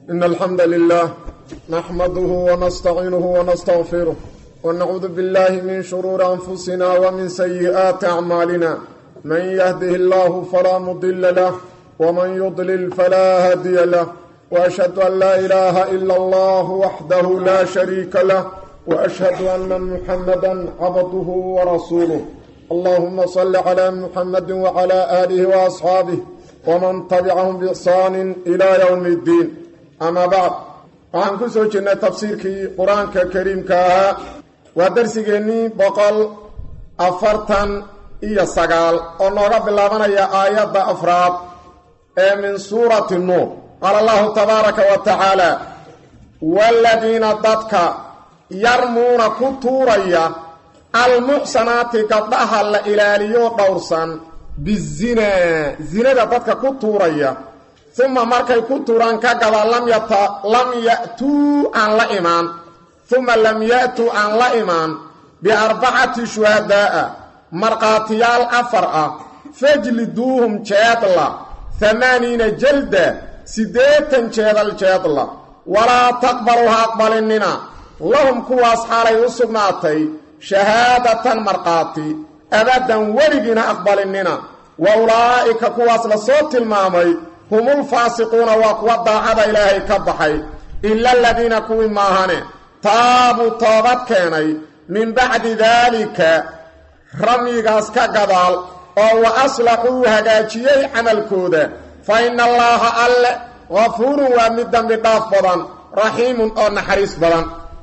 إن الحمد لله نحمده ونستعينه ونستغفره ونعوذ بالله من شرور أنفسنا ومن سيئات أعمالنا من يهده الله فلا مضل له ومن يضلل فلا هادي له وأشهد أن لا إله إلا الله وحده لا شريك له وأشهد أن محمدا عبده ورسوله اللهم صل على محمد وعلى آله وأصحابه ومن تبعهم بإحسان إلى يوم الدين أما بعد waxaan ku soo jirnay tafsiirkii qur-aanka kariimka ahaa waa darsigeennii boqol afartan iyo sagaal oo nooga bilaabanaya aayadda afraad ee min suurati nuur qaala allahu tabaaraka wa tacaala waaladiina dadka yarmuuna ku tuuraya almuxsanaati gabdhaha la ilaaliyo dhowrsan bizinaa zinada dadka ku tuuraya uma markay ku tuuraan ka gada lam ya'tuu aan la imaan uma lam ya'tuu aan la imaan biarbacati shuhadaa'a markhaatiyaal afar ah fajliduuhum jeedla hamaaniina jalda siddeetan jeedal jeedla walaa taqbalu ha aqbalinina lahum kuwaas xaalay u sugnaatay shahaadatan markhaati abadan weligiina aqbalinina wa ulaa'ika kuwaas la soo tilmaamay humulfaasiquuna waa kuwa daacada ilaahay ka baxay ila aladiina kuwii maahane taabuu toobad keenay min bacdi daalika ramyigaas ka gadaal oo wa aslaxuu hagaajiyey camalkooda fa ina allaaha alle gafuurun waa mid dambi dhaaf badan raxiimun oo naxariis badan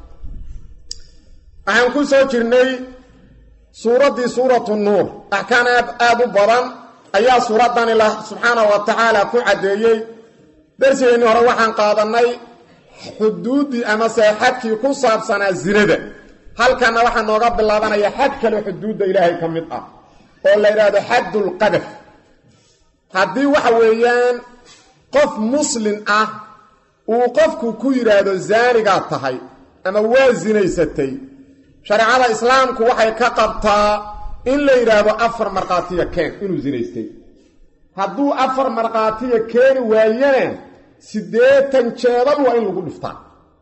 waxaan ku soo jirnay suuraddii suuratu nuur axkaan aad u badan ayaa suuraddan ilah subxaanahu wa tacaala ku caddeeyey darsigeennii hore waxaan qaadannay xuduuddii amase xadkii ku saabsanaa zinada halkanna waxaa nooga bilaabanaya xad kale xuduudda ilaahay ka mid ah oo la yidhaahdo xaddulqadaf haddii waxa weeyaan qof muslin ah uu qofku ku yidhaahdo zaanigaad tahay ama waa zinaysatay shareecada islaamku waxay ka qabtaa in la yidhaahdo afar markhaatiya keen inuu zinaystay hadduu afar markhaatiya keeni waayana siddeetan jeedal waa in lagu dhiftaa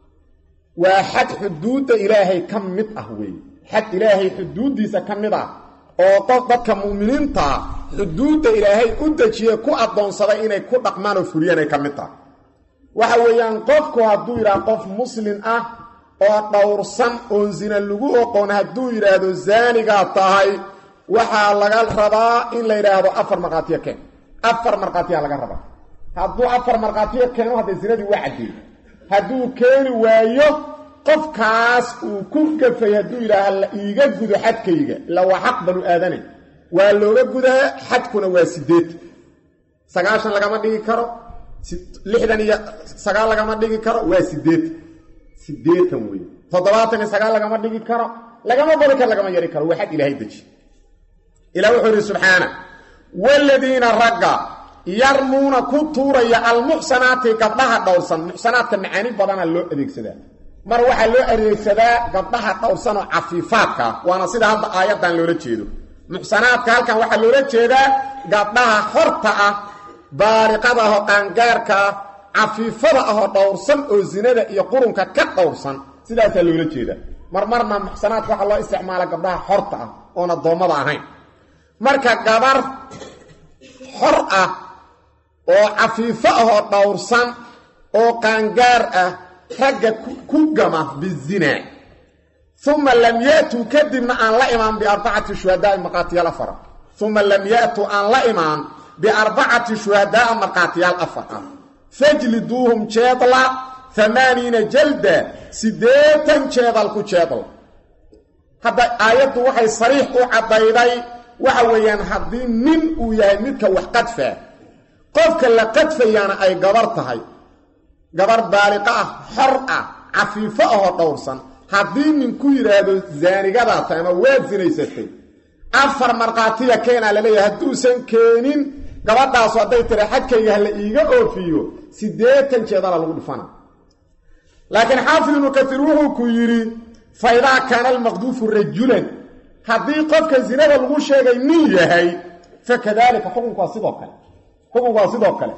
waa xad xuduudda ilaahay ka mid ah weeye xad ilaahay xuduuddiisa ka mid ah oo qof dadka mu'miniintaa xuduudda ilaahay u dejiye ku addoonsaday inay ku dhaqmaan oo fuliyaan ay ka mid tahay waxa weeyaan qofku hadduu yidhaha qof muslin ah oo dhowrsan oon zina lagu oqoon hadduu yidhaahdo zaanigaa tahay waxaa laga rabaa in la yidhaahdo afar markhaatiya keen afar markhaatiya laga rabaa hadduu afar markhaatiya keeno hadda zinadii waa caddeey hadduu keeni waayo qofkaas uu ku gafay hadduu yidhaaha la iiga gudo xadkayga ila waa xaq banu aadane waa looga gudaa xadkuna waa sideed sagaashan lagama dhigi karo lixdan iyo sagaal lagama dhigi karo waa sideed sideetan wey toddobaatan iyo sagaal lagama dhigi karo lagama bari karo lagama yari karo waa xad ilaahay deji ilah wuxuu yidhi subxaana waaladiina ragga yarmuuna ku tuuraya almuxsanaati gabdhaha dhowrsan muxsanaadka macaani badana loo adeegsadaa mar waxaa loo adeegsadaa gabdhaha dhowrsan oo cafiifaadka ah waana sida hadda aayaddan loola jeedo muxsanaadka halkan waxaa loola jeedaa gabdhaha xorta ah baariqada ah oo qaangaarka ah cafiifada ahoo dhowrsan oo zinada iyo qurunka ka dhowrsan sidaasaa loola jeedaa marmarna muxsanaadka waxaa loo isticmaala gabdhaha xorta ah oon addoommada ahayn marka gabar xor ah oo cafiifo ahoo dhowrsan oo qaangaar ah ragga ku gama bizinaa uma lam yaatuu kadibna aan la imaan biarbacati shuhadaai markhaatiyaal afara uma lam yaatuu aan la imaan biarbacati shuhadaaa markhaatiyaal afar ah fajliduuhum jeedla amaaniina jalda siddeetan jeedal ku jeedla hadda aayaddu waxay sariix u caddayday waxa weeyaan haddii nin uu yahay midka wax qadfaa qofka la qadfayaana ay gabar tahay gabar baaliqa ah xor ah cafiifo ahoo dhowrsan haddii nin ku yidhaahdo zaanigadaa tahay ama waad sinaysatay afar markhaatiya keenaa laleeyahay hadduusan keenin gabadhaasu hadday tira xadkayga ha la iiga oofiyo siddeetan jeedala lagu dhifana laakiin xaafid ibnu katiir wuxuu ku yidhi fa idaa kaana almaqduufu rajulan haddii qofka zinada lagu sheegay nin yahay fa kadaalika xukunku waa sidoo kale xukunku waa sidoo kale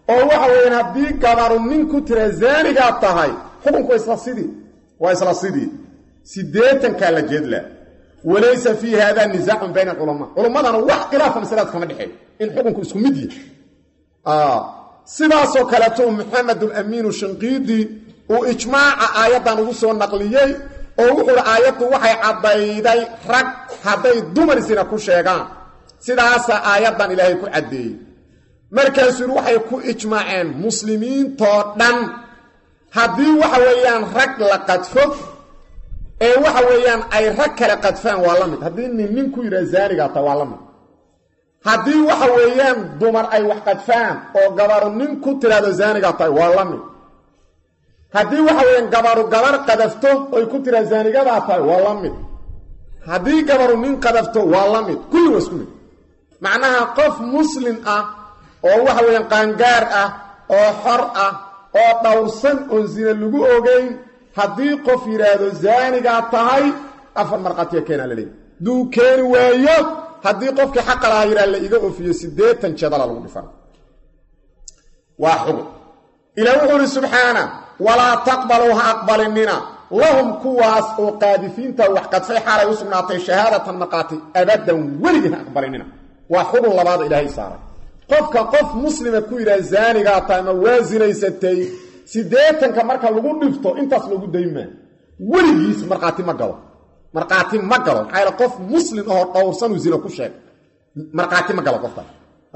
oo waxa weeyaan haddii gabaru nin ku tira zaanigaad tahay xukunku waa isla sidii waa isla sidii siddeetankaa la jeedlaa walaysa fii hada nisaacun bayna alculamaa culammadana wax khilaafa masalaad kama dhexeey in xukunku isku mid yahay sidaasoo kaleeto maxamed alamiinu shinqiidi uu ijmaaca aayaddan ugu soo naqliyey oo wuxuu hi aayaddu waxay caddayday rag hadday dumar sina ku sheegaan sidaasaa aayaddan ilaahay ku caddeeyey markaasuu yidhi waxay ku ijmaaceen muslimiintoo dhan haddii waxa weeyaan rag la qadfo ee waxa weeyaan ay rag kale qadfaan waa la mid haddii nin nin ku yidhaha zaanigaa ta waa la mid haddii waxa weeyaan dumar ay wax qadfaan oo gabaru nin ku tiraahdo zaanigaa tahay waa la mid haddii waxa weeyaan gabaru gabar qadafto oy ku tiraa zaanigadaa tahay waa la mid haddii gabaru nin qadafto waa la mid kulli waa isku mid macnaha qof muslim ah oo waxa weeyaan qaangaar ah oo xor ah oo dhowrsan oon sina lagu ogeyn haddii qof yidhaahdo zaanigaa tahay afar markhaatiya keenaa la leeyahy duu keeni waayo haddii qofkii xaqa lahaa yidhaha la iga ofiyo siddeetan jeedala lagu dhifana waa xugun ilaah wuxuu ihi subxaana walaa taqbaluu ha aqbalinina lahum kuwaas oo qaadifiinta wax qadfay xaalay u sugnaatay shahaadatan markhaati abadan weligii ha aqbalinina waa xugun labaada ilaahay saaray qofka qof muslima ku yidhaha zaanigaa tahay ama waa sinaysatay siddeetanka marka lagu dhifto intaas loogu daymaa weligiis markhaati ma galo markhaati ma galo maxaa yaele qof muslim ahoo dhowrsanuu zina ku sheeg markhaati ma galo qofkaas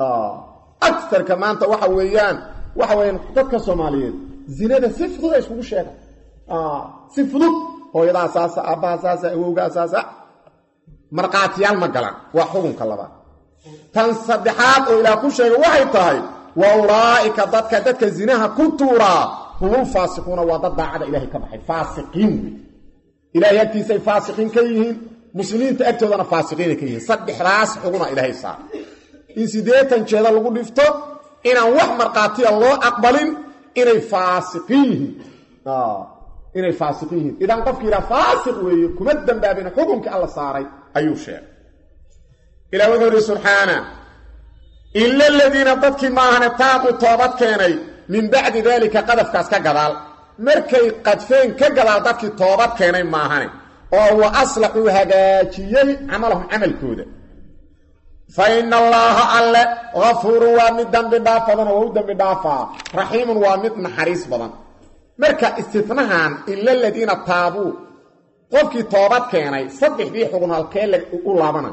agarka maanta waxa weeyaan waxa weeyaan dadka soomaaliyeed zinada si fudud ay iskugu sheegaan si fudud hooyadaa saasa aabbaha saasa awowgaa saasa markhaatiyaal ma galaan waa xukunka labaad tan saddexaad oo ilaah ku sheegay waxay tahay wa ulaa'ika dadka dadka zinaha ku tuuraa humul faasiquuna waa dad daacada ilahay ka baxay faasiqiin wey ilahay agtiisay faasiqiin ka yihiin muslimiinta agtoodana faasiqiinay ka yihiin saddexdaas xuguna ilaahay saara in siddeetan jeeda lagu dhifto inaan wax markhaatiya loo aqbalin inay faasiqiin yihiin inay faasiqiin yihiin idan qofki yidhaha faasiq weeye kuma dambaabin xukunkii alla saaray ayuu sheegay ilah wuxuu ihi subxaana ila aladiina dadkii maahane taaquu toobad keenay min bacdi daalika qadafkaas ka gadaal markay qadfeen ka gadaal dadkii toobad keenay maahane oo wa aslaxuu hagaajiyey camalahum camalkooda fa ina allaaha alle hafuurun waa mid dambi dhaaf badan oo waa u dambi dhaafaa raxiimun waa mid naxariis badan marka istinahan ila aladiina taabuu qofkii toobad keenay saddexdii xugun halkee u laabana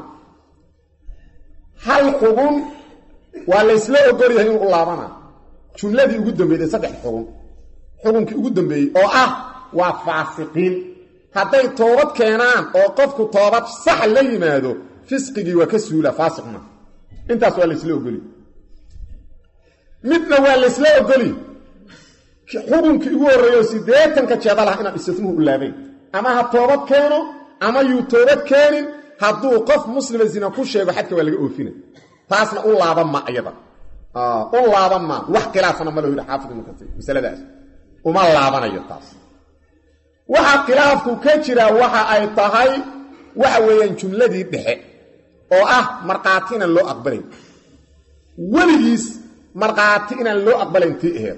hal xugun waa laysla ogol yahay inuu u laabana jumladii ugu dambeeyey saddex xugun xukunkii ugu dambeeyey oo ah waa faasiqiin hadday toobad keenaan oo qofku toobad sax la yimaado fisqigii waa ka suula faasiqma intaas waa laysla ogoli midna waa laysla ogoli xukunkii ugu horreeyo siddeetanka jeedalah inaan istifnuhu u laabayn ama ha toobad keeno ama yuu toobad keenin hadduu qof muslima zina ku sheego xadka waa laga oofina taasna u laaban ma iyada u laaban ma wax khilaafana ma loo yidhi xaafid ibnu kasiir masaladaas uma laabanayo taas waxa khilaafku ka jira waxa ay tahay waxa weeyaan jumladii dhexe oo ah markhaati inaan loo aqbalayn weligiis markhaati inaan loo aqbalayn tii aheed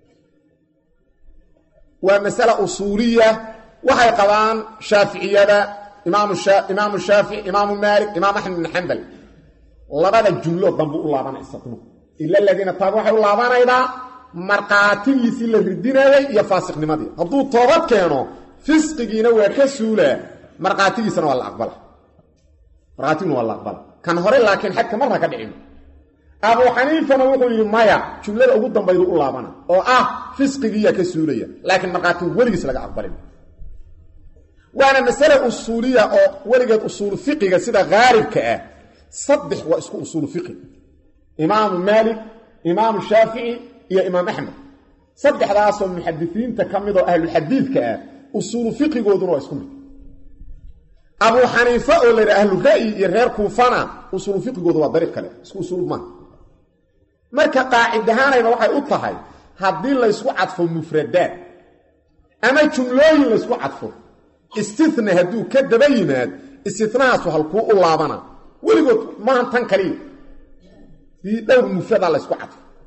waa masale usuuliya waxay qabaan shaaficiyada imaamu shaafici imaamu maalik imaam axmed bin xambal labada jumlo dambu u laabanay isatnu ila aladiina taaba waxay u laabanaydaa markhaatigiisii la ridinayay iyo faasiqnimadii hadduu toobad keeno fisqigiina waa ka suulaa markhaatigiisana waa la aqbala markhaatiguna waa la aqbala kan hore laakiin xadka marna ka dhicin abu xaniifana wuxuu yidhi maya jumlada ugu dambaydu u laabana oo ah fisqigiiyaa ka suulaya laakiin markhaatigu weligiis laga aqbalin waana masale usuuliya oo weligeed usuulu fiqiga sida haalibka ah saddex waa isku usuulu fiqi imaamu maalik imaamu shaafici iyo imaam axmed saddexdaasoo muxadisiinta ka mid oo ahlulxadiidka ah usuulu fiqigooduna waa isku mid abuu xaniife oo la yidhaha ahlura'yi iyo reer kuufana usuulu fiqigoodu waa dariiq kale isku usuul maaha marka qaacidahaanayba waxay u tahay haddii laysku cadfo mufradaad ama jumlooyin laysku cadfo istithna hadduu ka daba yimaad istithnahaasu halkuu u laabana weligood maahan tan kaliya dii dhowr mufradaa laysku cadfo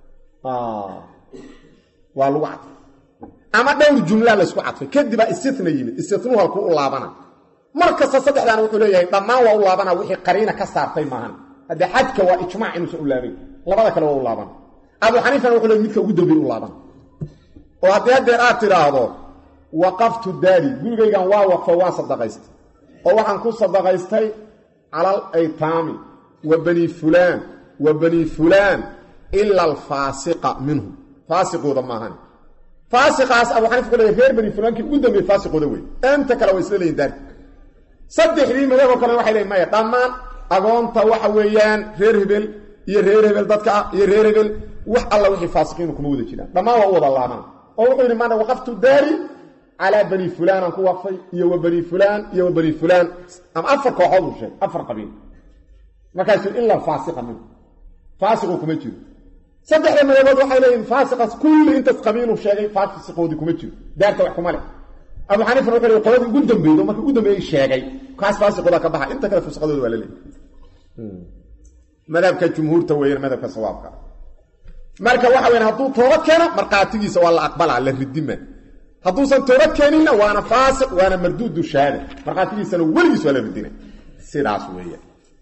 waa lagu cadfay ama dhowr jumlaa laysku cadfay kadibaa istina yimid istinu halkuu u laabana mar kasta saddexdaana wuxuu leeyahay dhammaan waa u laabana wixii qariina ka saartay maahan haddee xadka waa ijmaac inuusan u laabay labada kale waa u laabana abu xaniifana wuxuu leey midka ugu dambeey u laabana oo haddii haddeer aad tidhaahdo waqaftu daari gurigaygan waa waqfo waan sadaqaystay oo waxaan ku sadaqaystay calal aytaami wa bani fulaan wa bani fulaan ila alfaasiqa minhum faasiqooda maahan faasiqaas abu xaniif wuxuu leeyahy reer bani fulaankii ugu dambeeyey faasiqooda wey inta kale waa isla leeyihin daarti saddexdii madaboo kale waxay leeyiin maya dhammaan agoonta waxa weeyaan reer hebel iyo reer hebel dadka ah iyo reer hebel wax alla wixii faasiqiinu kuma wada jiraan dhammaan waa u wada laabana oo wuxuu yidhi maana waqaftu daari calaa bani fulaanaan ku waqfay iyo wa bani fulaan iyo wa bani fulaan ama afar kooxood uu sheegay afar qabiil markaasuu ila faasiqa minhu faasiqu kuma jiro saddexda madabood waxay leeyihin faasiqaas kulli intaas qabiiluu sheegay faasiqoodii kuma jiro daarta wax kuma leh abu xaniifna wuxuu leey qoladii ugu dambeeydo marka ugu dambeeyey sheegay kaas faasiqooda ka baxa inta kale fusqadooda waa la leeyahy madhabka jumhuurta weeyaan madhabka sawaabka marka waxa weyan hadduu toobad keeno markhaatigiisa waa la aqbalaa la ridima hadduusan toobad keeninna waana faasiq waana marduudu shahaada markhaatigiisana weligiis waa la ridina sidaas weeyaan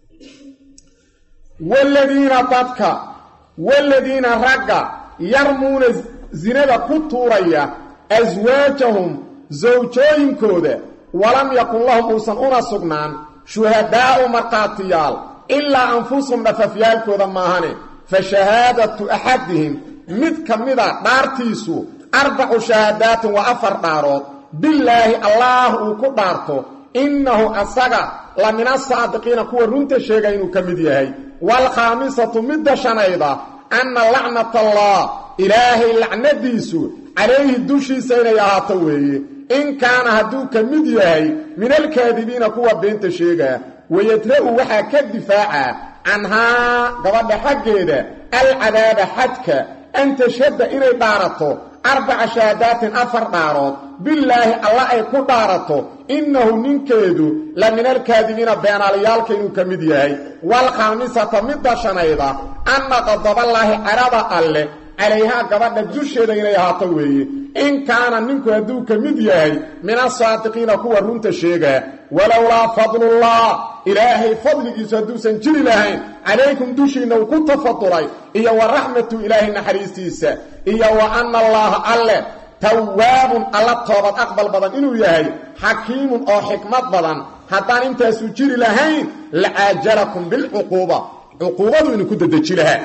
waladiina dadka waladiina ragga yarmuuna zinada ku tuuraya aswaajahum sawjooyinkooda walam yakun lahum uusan una sugnaan shuhadaa'u markhaatiyaal ilaa anfusahum dhafafyaalkooda maahane fa shahaadatu axadihim mid ka mida dhaartiisu arbacu shahaadaatin waa afar dhaarood billaahi allaah uu ku dhaarto innahu asaga la min asaadiqiina kuwa runta sheega inuu ka mid yahay waalkhaamisatu midda shanayda anna lacnatallah ilaahay lacnadiisu calayhi dushiisa inay ahaato weeye in kaana hadduu ka mid yahay min alkaadibiina kuwa beenta sheegaa wayadra'u waxaa ka difaaca canhaa gabadha xaggeeda alcadaaba xadka an tashhadda inay dhaarato arbaca shahaadaatin afar dhaarood billaahi alla ay ku dhaarato innahu ninkeedu la min alkaadibiina beenaalayaalka inuu ka mid yahay waalkhaamisata midda shanayda anna qadaballaahi carada alleh calayhaa gabadha dusheeda inay ahaato weeye in kaana ninku hadduu ka mid yahay min asaadiqiina kuwa runta sheegaa walowlaa fadlullah ilaahay fadligiisu hadduusan jiri lahayn calaykum dushiinna uu ku tafadulay iyo wa raxmatu ilaahay naxariistiisa iyo wa anna allaaha alleh tawaabun alla toobad aqbal badan inuu yahay xakiimun oo xikmad badan haddaan intaasu jiri lahayn lacaajalakum bilcuquuba cuquubadu inuu ku dadeji lahaa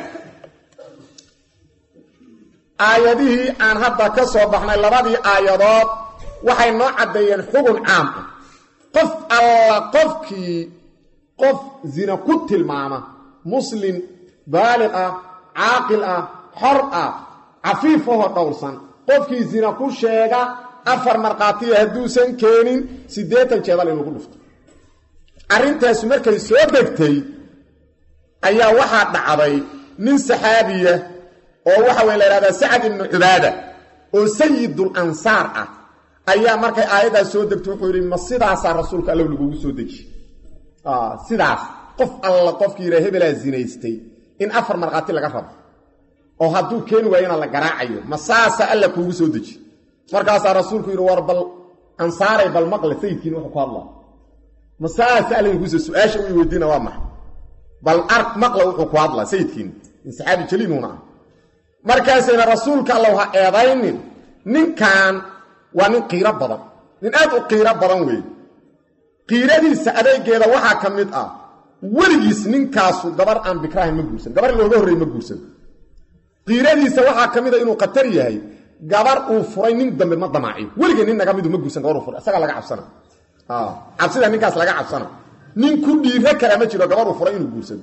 aayadihii aan hadda ka soo baxnay labadii aayadood waxay noo caddeeyeen xugun caam ah qof alla qofkii qof zina ku tilmaama muslim baaliq ah caaqil ah xor ah cafiifahoo dhowrsan qofkii zina ku sheega afar markhaatiya hadduusan keenin siddeetan jeedal in lagu dhufto arrintaasi markay soo degtay ayaa waxaa dhacday nin saxaabiya oo waxa wey la yhahdaa sacad ibnu cubaada oo sayidul ansaar ah ayaa markay aayaddaas soo degtay wuxuu yidhi ma sidaasaa rasuulka allow lagugu soo deji sidaas qof alla qofkii yidhaa hebelaa zinaystay in afar markhaati laga rabo oo hadduu keeni waayona la garaacayo ma saasa alla kuugu soo deji markaasaa rasuulku yidhi war bal ansaaray bal maqle sayidkiin wuxuu ku hadlaa ma saasa alla kuuso su-aasha u weydiina waa maxa bal ark maqla wuxuu ku hadlaa sayidkiin in saxaabi jaliiluuna ah markaasayna rasuulka allow ha eedaynin ninkan waa nin qiiro badan nin aad u qiiro badan weeye qiiradiisa adeegeeda waxaa ka mid ah weligiis ninkaasu gabar aan bikraahin ma guursan gabar looga horrey ma guursan qiiradiisa waxaa ka mid a inuu khatar yahay gabar uu furay nin dambe ma damaaciyo weligee nin naga midu ma guursan gabar uu furay isagaa laga cabsana cabsida ninkaas laga cabsana nin ku dhiiro kara ma jiro gabar uu furay inuu guursado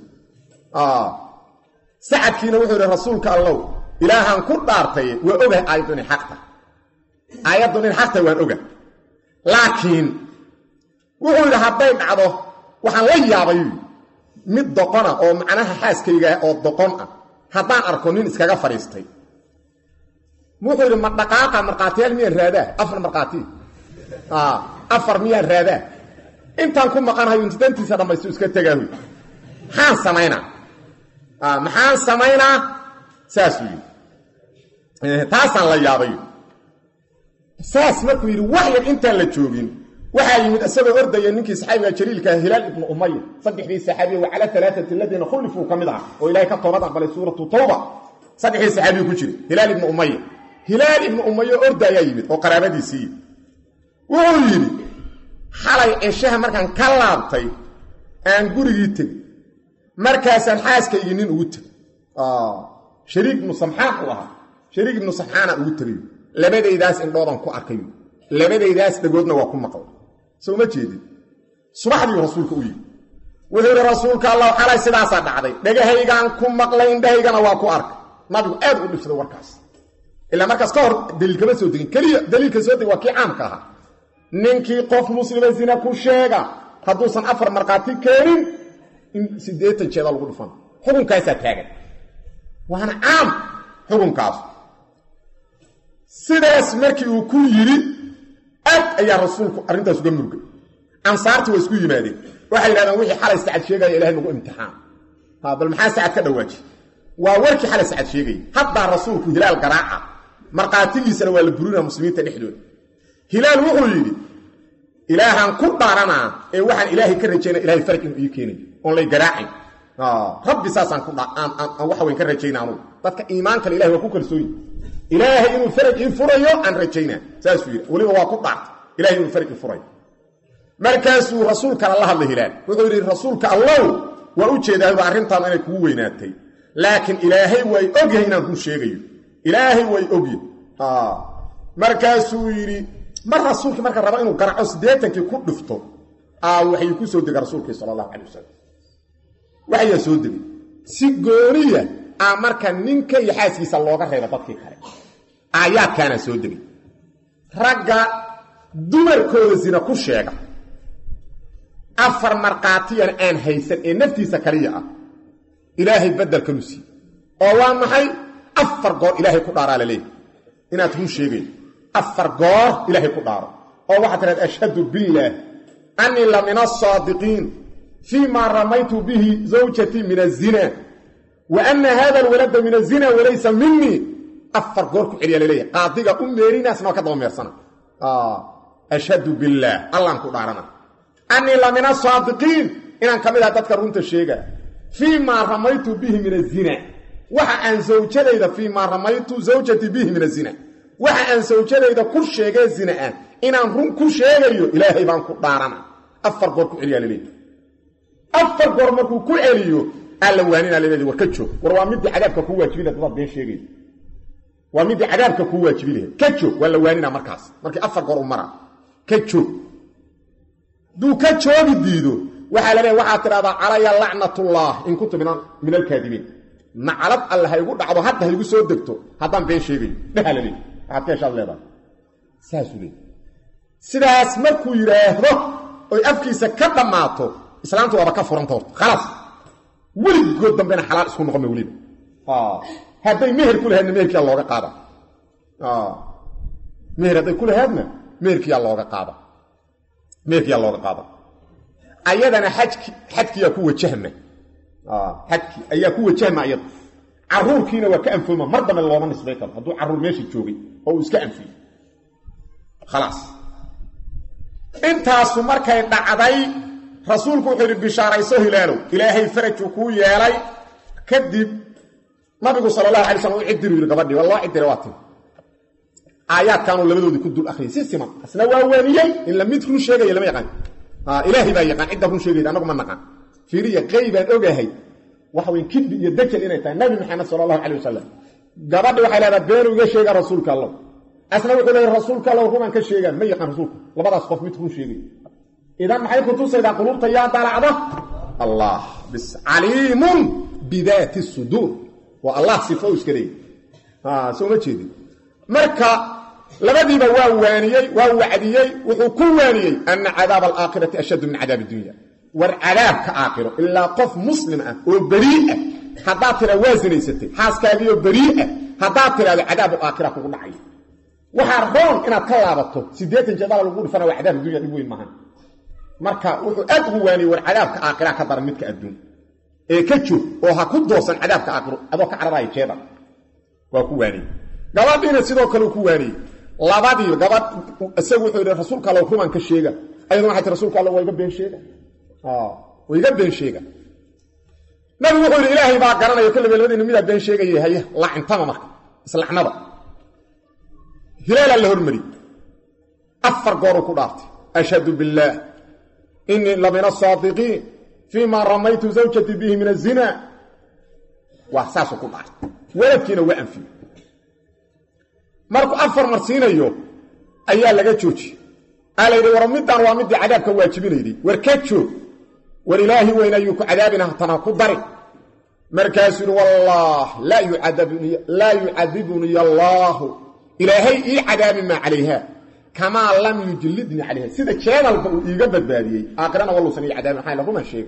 sacadkiina wuxuu yidhi rasuulka allow ilaahaan ku dhaartay waa ogahay aayaddu inay xaqta aayaddu inay xaqta waan oga laakiin wuxuu yidhi hadday dhacdo waxaan la yaabay mid doqona oo macnaha xaaskayga oo doqon ah haddaan arko nin iskaga fadhiistay wuxuu yidhi ma dhaqaaqa markhaatiyaal miyaan raadaa afar markhaati afar miyaan raadaa intaan ku maqanhayo intidantiisa dhammaystu iska tegaahu maxaan samaynaa maxaan samaynaa saasuu yidhi taasaan la yaabay saas markuu yidhi wax yar intaan la joogin waxaa yimid isagoo ordaya ninkii saxaabiga jaliilkaa hilaal ibnu umaya saddexdii saxaabiya wa cala alaaati aladiina khulifuu ka mid aha oo ilaahay ka toobad aqbalay suuratu tawba saddexdii saxaabiya ku jira hilaal ibnu umaya hilaal ibnu umaya orda ayaa yimid oo qaraabadiisii wuxuu yidhi xalay ceshaha markaan ka laabtay aan gurigii tegey markaasaan xaaskaygii nin ugu tegey shariik ibnu samxaan uu ahaa shariik ibnu samxaana ugu tegay labadaydaas indhoodan ku arkay labadaydaas dhagoodna waa ku maqlay soo ma jeedin subaxdiiu rasuulka u yidhi wuxuu yidhi rasuulka allah xalay sidaasaa dhacday dhagahaygaan ku maqlay indhahaygana waa ku arkay nabigu aad u dhibsaday warkaas ilaa markaas ka hor daliil kama soo degin keliya daliilka soo degin waa kii caamka ahaa ninkii qof muslima zina ku sheega hadduusan afar markhaati keenin in siddeetan jeeda lagu dhufan xukunkaasaa taagan waana caam xukunkaas sidaas markii uu ku yidhi aad ayaa rasuulku arrintaas uga murgay ansaartii waa isku yimaadeen waxay yidhahdeen wixii xalay sacad sheegaya ilahay nagu imtixaan ha bal maxaa sacad ka dhawaaji waa warkii xalay sacad sheegaya haddaa rasuulku hilaal garaaca markhaatigiisana waa la burinaa muslimiinta dhexdooda hilaal wuxuu yidhi ilaahaan ku dhaaranaa ee waxaan ilaahay ka rajaynaa ilahay faraj inuu ii keenayo oon lay garaacin rabbi saasaan ku waxa weyn ka rajayna anugu dadka iimaankale ilahay waa ku kalsooyi ilaahay inuu faraj ii furayo aan rajaynaa saasuu yidhi weliba waa ku dhaartay ilahay inuu faraj ii furayo markaasuu rasuulkana la hadlay hilaal wuxuu yidhi rasuulka allow waa u jeedaayba arrintaanu inay kugu weynaatay laakiin ilaahay way ogyahay inaan kuu sheegayo ilaahay way ogyahay markaasuu yidhi mar rasuulkii marka raba inuu garaco siddeetankii ku dhifto waxay ku soo dega rasuulkii sala allahu calay wasalam waxayaa soo degay si gooniya a marka ninka iyo xaaskiisa looga reeba dadkii kale aayaadkaana soo degay ragga dumarkooda sina ku sheega afar markhaatiyana aan haysan ee naftiisa kaliya ah ilaahay badelkanu siiye oo waa maxay afar goor ilaahay ku dhaaraa la leeyahy inaad run sheegayo afar goor ilaahay ku dhaaro oo waxaad tidhahda ashhadu billaah annii la min asaadiqiin fii maa ramaytu bihi zawjatii min azina wa anna hada alwalada min azina walaysa minii afar goor ku celiyaa laleeyahay qaadiga u meerinaasna waa ka daba meersana ashhadu billaah allaan ku dhaarana annii la min asaadiqiin inaan ka mid aha dadka runta sheega fii maa ramaytu bihi min azina waxa aan zawjadayda fii maa ramaytu zawjatii bihi min azina waxa aan sawjadayda ku sheegee zina ah inaan run ku sheegayo ilaahay baan ku dhaarana afar goor ku celiyaa laleeyahy afar goor markuu ku celiyo alla waaninaa laleeyahy war ka joog war waa midii cadaabka kuu waajibi lahed dadaad been sheegay waa midii cadaabka kuu waajibi lahayd ka joog waa la waaninaa markaas markii afar goor u mara ka joog hadduu ka joogi diido waxaa la leeyahy waxaad tidhahdaa calaya lacnatullah in kuntu min alkaadibiin naclad alle ha igu dhacdo hadda ha igu soo degto haddaan been sheegayo dhaha la leeyahy waxaad ka heshaad leedahay saasuu leey sidaas markuu yidhaahdo oy afkiisa ka dhammaato islaamtu waaba ka furanta horta khalaas weligood dambena xalaal isku noqon ma weliba hadday meher ku lahaydna meherkiyaa looga qaada meher hadday ku lahaydna meherkiyaa looga qaada meherkiyaa looga qaada ayadana xajki xadkiyaa ku wajahma xadki ayaa ku wajahma ayada caruurkiina waa ka anfooma mar dambe looma nisbay karo hadduu caruur meesha joogay oo uu iska anfiyo khalaas intaasu markay dhacday rasuulku wuxuu yidhi bishaarayso hilaalow ilaahay farajuu kuu yeelay kadib nabigu sala allahu alay slam u cidiru yidhi gabadhii waa loo cidira waa timi aayaadkaanuu labadoodii ku dul akhriyay si siman asna waa waaniyey in la mid run sheegaya lama yaqaan ilaahay baa yaqaan cidda run sheegayda annagu ma naqaan fiiriya qeybaan ogahay waxa weyn kidbi iyo dajal inay tahay nabi maxamed sala allahu calay wasalam gabadhi waxay leedaha beenu iga sheegaa rasuulka allow asna wuxuu leeyahy rasuulka allow rumaan ka sheegaan ma yaqaan rasuulku labadaas qof mid run sheegay idan maxay ku tusaydaa quluubta yaa dalacda allah bis caliimun bidaati suduur waa allah sifo iska leeyay soo ma jeedin marka labadiiba waa waaniyey waa wacdiyey wuxuu ku waaniyey ana cadaaba alaakhirati ashaddu min cadaabi dunya war cadaabka aakhiro ilaa qof muslim ah oo berii ah haddaad tira waa sinaysatay xaaskaagiioo berii ah haddaad tidhahdo cadaabu aakhira kugu dhacay waxaa roon inaad ka laabato siddeetan jeedala lagu dhifana waa cadaab dunya dhib weyn maahan marka wuxuu aad ugu waaniyey war cadaabka aakhira ka daran midka adduun ee ka joog oo ha ku doosan cadaabka aakhiro adoo ka cararaya jeeda waa ku waaniyey gabadhiina sidoo kale uu ku waaniyey labadii gabadh isagu wuxuu yidhi rasuulka alla rumaan ka sheega ayaduna waxay tii rasuulka alla waa iga been sheega waa iga been sheega nabigu wuxuu yidhi ilaahay baa garanaya kolleyba labadiina midaa been sheegaya haya lacintama marka islacnada hilaalaa la hormari afar gooruu ku dhaartay ashhadu billaah inii la min asaadiqiin fii ma ramaytu zawjatii bihi min azina waa saasuu ku dhaartay waladkiina waa anfiyo markuu afar marsiinayo ayaa laga joojiyey aa la yidhi war middaan waa middii cadaabka waajibinayday war ka joog war ilaahi weyn ayuu ku cadaabina hatana ku dari markaasuu yidhi wallah laa yucadibuniy allaahu ilaahay ii cadaabi maa calayha kamaa lam yujlidnii calayha sida jeedalba uu iiga badbaadiyey aakhirana walluusan ii cadaabin maxaa la ruman sheega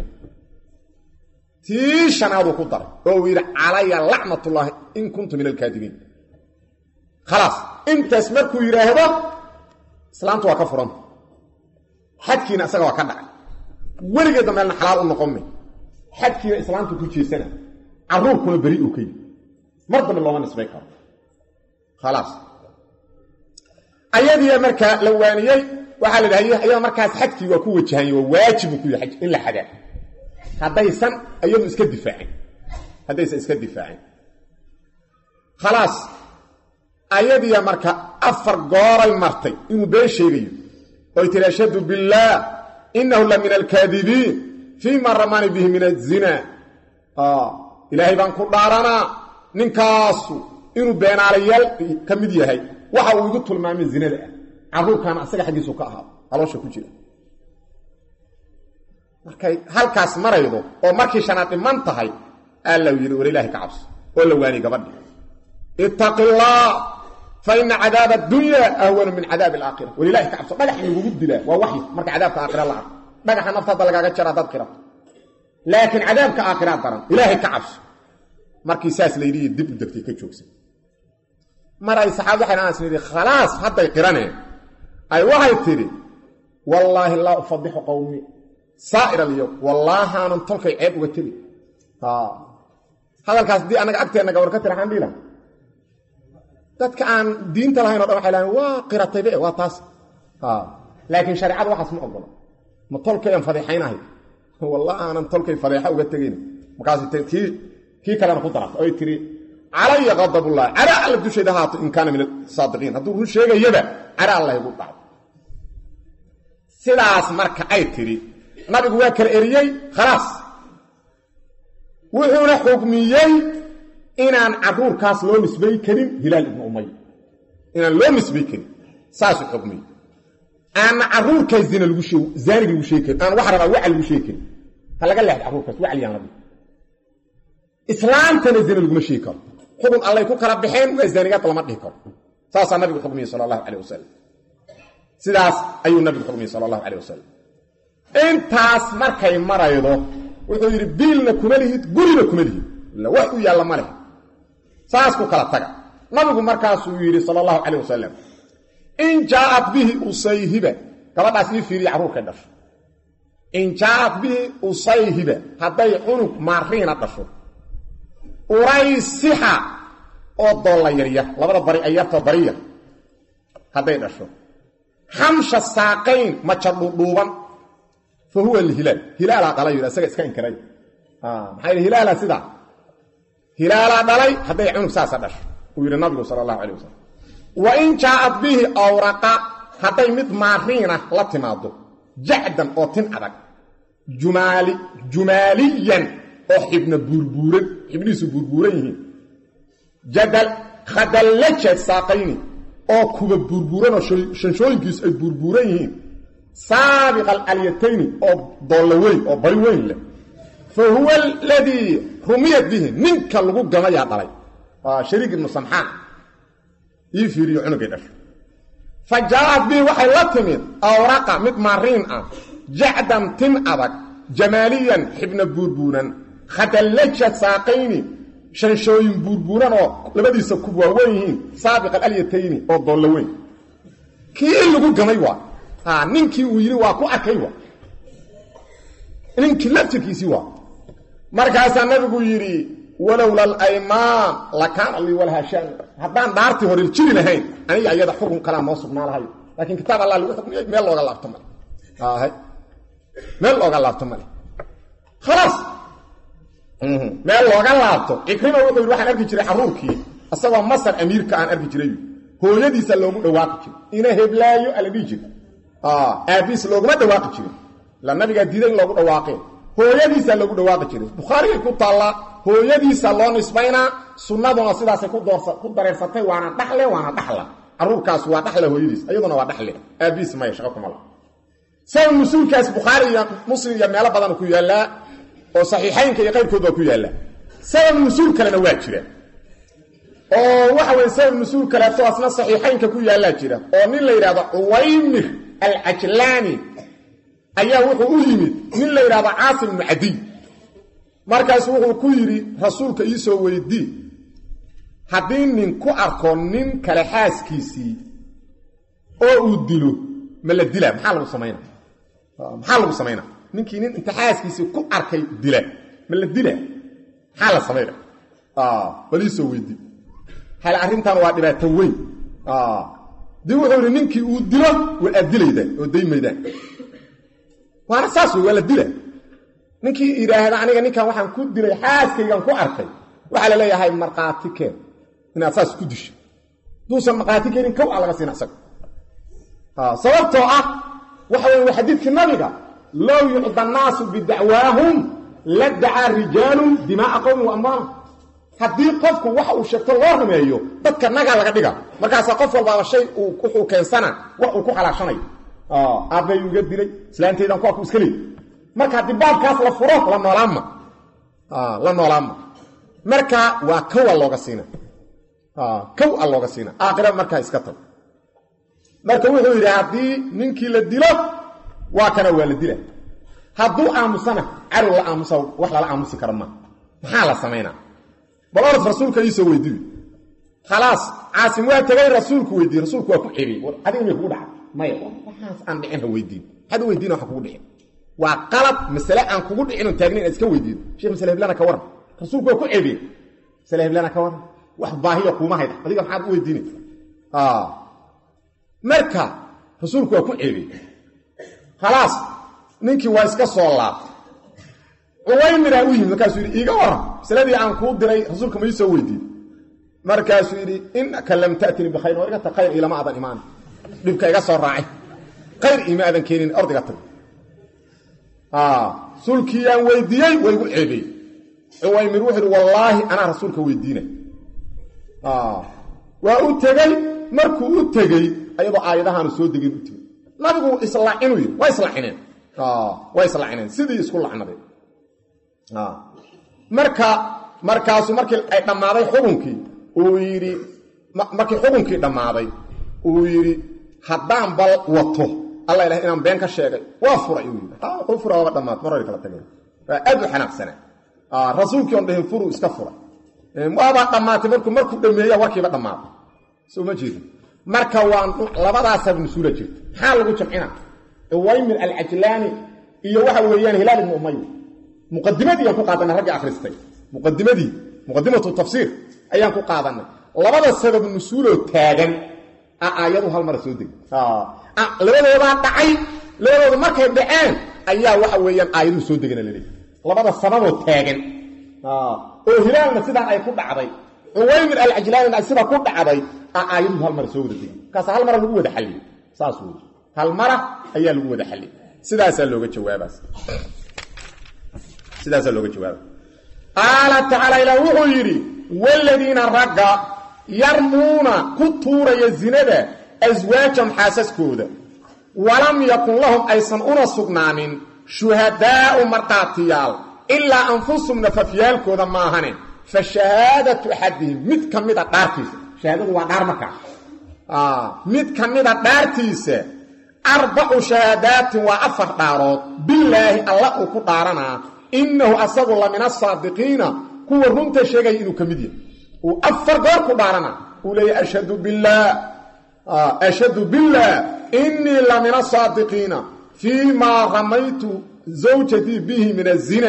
tii shanaaduu ku daray oo uu yidhi calaya lacnatullaahi in kuntu min alkaadibiin khalaas intaas markuu yidhaahdo islaamtu waa ka furanta xadkiina isaga waa ka dhacay weligeedda meelna xalaal u noqonmay xadkiina islaamtu ku jeesana carruurkuna beri uu ka yimi mar dambe looma nisbay karo khalaas ayadiia markaa la waaniyey waxaa la dhahay ayada markaas xadkii waa ku wajahanya waa waajibu ku yahay in la xadaa haddaysan iyadu iska difaacin haddaysan iska difaacin khalaas ayadiia marka afar gooray martay inuu been sheegayo oy tiri ashhadu billaah inahu la min alkaadibiin fii ma ramani bihi min azina ilaahay baan ku dhaaranaa ninkaasu inuu beenaalayaal ka mid yahay waxa uu igu tilmaamay zinada ah carruurkaana asaga xaggiisu ka ahaa haloosha ku jira markay halkaas maraydo oo markii shanaad dhiman tahay alla yidhi war ilaahay ka cabso oo la waaniyey gabadhi ittaqi illaah fa ina cadaaba addunya ahwanu min cadaabi alaakhira war ilahay ka cabso dhagax lagugu dilaa waa waxyi marka cadaabka aakhira la arko dhagaxa naftaada lagaaga jara haddaad qirato laakiin cadaabka aakhiraa daran ilaahay ka cabso markii saas layidhi dib u degtay ka joogsan mar ay saxaabad waxay anas nidhi khalaas hadday qiraneen ay waxay tidhi wallaahi laa ufadixu qowmi saa'ir alyowm wallaahaanan tolkay ceeb uga tegi hadalkaas haddii annaga agteenna gabor ka tira xaan dhiila dadka aan diinta lahayn o dhan waxay lahayn waa qirataybe waa taas laakiin shareecadu waxaas ma ogolo ma tolkayaan fadeexaynahay wallahi aanan tolkay fadeexa uga tegayn markaas kii kii kalena ku darata oy tiri calaya qadabullahi cara alla dushayda haato in kaana min asaadiqiin hadduu run sheegayaba cara alla igu dhaco sidaas marka ay tidhi nabigu waa kala eriyey khalaas wuxuuna xukmiyey inaan carruurkaas loo nisbay karin hilaal ibnu umay inaan loo nisbay karin saasuu xukmiyey aanna carruurkaas zina lagu sheeg zaaniga lagu sheegi karin aan wax rabaa wacal lagu sheegi karin ha laga leexda carruurkaas wacal yaan la dhihi islaamtana zina laguma sheegi karo xukun allay ku kala baxeen waa zaanigaad lama dhihi karo saasaa nabigu xukmiyey sala allahu calayh wasalam sidaas ayuu nabigu xukmiyey sala allahu calayh wasalam intaas markay maraydo wuxuu yidhi biilna kuma lihid gurina kuma lihid illa wax u yaalla ma leh saas ku kala taga nabigu markaasuu yidhi sala allahu calayh wasalam in jaaat bihi usayhiba gabadhaas ii fiiriya carruurkay dhasho in jaaat bihi usayhiba hadday cunug maariina dhasho uraysixa oo doolla yaryar labada bari ay yartoo bariya hadday dhasho xamsha saaqayn maja dhuudhuuban fa huwa alhilaal hilaalaa dhalay yidhi isaga iska inkiray maxaa yidhi hilaala sidaa hilaalaa dhalay hadday cunug saasa dhasho uu yidhi nabigu sala allahu calay wasalam wa in jaaat bihi awraqa hadday mid maariina la timaado jacdan oo tin adag jumaali jumaaliyan oo xibna buurbuuran xibnihiisu buurbuuran yihiin jadal khadallaja saaqayni oo kuba buurbuuran oo shanshooyinkiisu ay buurbuuran yihiin saabiqa alyatayni oo doolla weyn oo bari weyn leh fa huwa aladii rumiyat bihi ninka lagu gamayaa dhalay waa shariik ibnu samxaan ii fiiriyo cunugay dhasho fa jaaat bihi waxay la timid awraqa mid maariin ah jacdan tin adag jamaaliyan xibna buurbuuran khadallaja saaqayni shanshooyin buurbuuran oo labadiisa kub waaweyn yihiin saabiqa alyatayni oo doolla weyn kii lagu gamay waa ninkii uu yidhi waa ku arkay wa ninkii laftirkiisii waa markaasaa nabigu yidhi walowla alaymaan lakaana lii walahaa shaan haddaan dhaartii hore jiri lahayn aniga ayada xukun kalaa noo sugnaa lahayo laakiin kitaab allah lagu xukmiyey meel looga laabto male meel looga laabto male khalaas meel looga laabto cikrima wuxuu yidhi waxaan arki jiray xaruurkii isagoo masar amiirka aan arki jiray hooyadiisa loogu dhawaaqi jiray ina heblaayo ala dhihi jira aabiis looguma dhawaaqi jirin ila nabigaa diiday in loogu dhawaaqeen hooyadiisa loogu dhawaaqi jiray bukhaarigay ku taallaa hooyadiisa loo nisbaynaa sunnaduna sidaasay ku dareersatay waana dhaxle waana dhaxla caruurkaas waa dhaxle hooyadiis iyaduna waa dhaxle aabiis maya shaqo kuma laha sabab nusuulkaas bukhaari iyo muslim iyo meelo badan ku yaallaa oo saxiixaynka iyo qayrkood waa ku yaallaa sabab nusuul kalena waa jira oo waxa weye sabab nusuul kaleeto asna saxiixaynka ku yaallaa jira oo nin la yidhahdo cuwaymir alcajlaani ayaa wuxuu u yimid nin la yidhahdo caasim ibnu cadiy markaasu wuxuu ku yidhi rasuulka iisoo weydii haddii nin ku arko nin kale xaaskiisii oo uu dilo ma la dila maxaa lagu samayna maxaa lagu samayna ninkii nin inta xaaskiisii ku arkay dila ma la dila maxaa la samayna bal iisoo weydii hal arrintan waa dhibaato weyn dii wuxuu yidhi ninkii uu dilo waa aad dilaydaan oo daymaydaan waana saas wey waa la dila ninkii yidhaahda aniga ninkan waxaan ku dilay xaaskaygan ku arkay waxaa la leeyahay markhaati keen inaad saas ku disho duusan markhaati keenin kow a laga siina isaga sababtoo ah waxa wey waa xadiidkii nabiga low yucda annaasu bidacwaahum la dacaa rijaalun dimaaa qowmi wa amwaala haddii qofku waxa uu sheegto loo rumeeyo dadka nagaa laga dhiga markaasaa qof walbaaba shay wuxuu keensana wax uu ku xalaashanayo aabbay iga dilay islaantaydan kuwa ku iska leey marka haddii baabkaas la furo la noolaanma la noolaanma marka waa kow a looga siina kow a looga siina aakhira markaa iska tag marka wuxuu yidhi haddii ninkii la dilo waa kana waa la dila hadduu aamusana carow la aamusa wax lala aamusi kara ma maxaa la samaynaa bal orad rasuulka iisoo weydiiyo khalaas caasim waa tegay rasuulku weydiiye rasuulku waa ku xiriyey adiga may kugu dhacay maya waxaas aan dhicin ha weydiin maxaad u weydiina waxa kugu dhicin waa qalab masale aan kugu dhicin oon taagnayn aad iska weydiido sheekh masale heblana ka waran rasuulku waa ku ceebiyey masale heblana ka waran wax baahiya kuuma hayda adiga maxaad u weydiinaysa marka rasuulku waa ku ceebiyey khalaas ninkii waa iska soo laabtay cuwaymiraa u yimid markaasuu yidhi iiga waran masaladii aan kuu diray rasuulka ma ii soo weydiin markaasuu yidhi innaka lam ta'tini bikhayr war iga tag khayr ilama aadan imaan dhibka iga soo raacay khayr ima aadan keenin ordiga tag rasuulkiiyaan weydiiyey waa igu ceebiyey cuwaymir wuxuu yidhi wallaahi anaa rasuulka weydiina waa u tegey markuu u tegey ayadoo aayadahaanu soo degin u tegey nabigu islaacinuu yidhi waa islaacineen waa islaacineen sidii isku lacnaday marka markaasu markii ay dhammaaday xukunkii uu yidhi markii xukunkii dhammaaday uu yidhi haddaan bal wato alla ilahay inaan been ka sheegay waa furay uu yidhi wuxuu fura waaba dhammaad mar hore kala tageen waa aad u xanaaqsanaa rasuulkii on dhahin furuu iska furay waabaa dhammaatay markuu markuu dhameeya warkiiba dhammaaday soo ma jeedin marka waa labadaasaab nusuula jirta maxaa lagu jamcina cuwaymir alcajlaani iyo waxa weeyaan hilaal ibnu umaya muqadimadii ayaan ku qaadanay ragga akhristay muqadimadii muqadimatu tafsiir ayaan ku qaadanay labada sabab nusuuloo taagan a aayadu hal mara soo degay labadoodaa dhacay labadooda markay dhaceen ayaa waxa weeyaan aayaduhu soo degana laleeyahy labada sababoo taagan oo hilaalna sidaan ay ku dhacday cuwaymir alcajlaanina sidaa ku dhacday a aayaduhu hal mara soo wada degay markaas hal mara lagu wada xalliyey saas wey hal mara ayaa lagu wada xalliyey sidaasaa looga jawaabaas sidaasaa looga jawaaba qaala tacaala ilaah wuxuu yidhi waaladiina ragga yarmuuna ku tuuraya zinada aswaajam xaasaskooda walam yakun lahum aysan una sugnaanin shuhadaa'u markhaatiyaal ilaa anfusum nafafyaalkooda maahane fa shahaadatu axadihim mid ka mida dhaartiisa shahaadadu waa dhaar markaa mid ka mida dhaartiisa arbacu shahaadaatin waa afar dhaarood bilaahi alla uu ku dhaaranaa innahu asagu la min asaadiqiina kuwa runta sheegaya inuu ka mid yahay uu afar goor ku dhaarana uu leeyahy ashhadu billaah ashhadu billaah innii la min asaadiqiina fii maa ramaytu zawjatii bihi min azina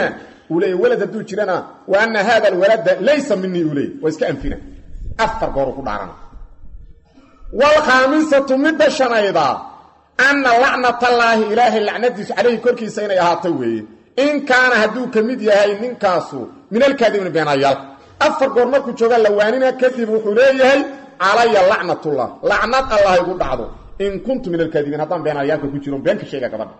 uu leeya welad hadduu jirana wa ana hada alwalada laysa minii uu leey waa iska anfina afar goor ku dhaarana waalkhaamisatu midda shanayda anna lacnatallaahi ilaahay lacnadiisu calayhi korkiisa inay ahaato weeye in kaana hadduu ka mid yahay ninkaasu min alkaadibina beenayaal afar goor markuu joogaa lawaanina kadib wuxuu leeyahay calaya lacnatullah lacnad allah igu dhacdo in kuntu min alkaadibiin haddaan beenayaalka ku jiro been ka sheega gabadha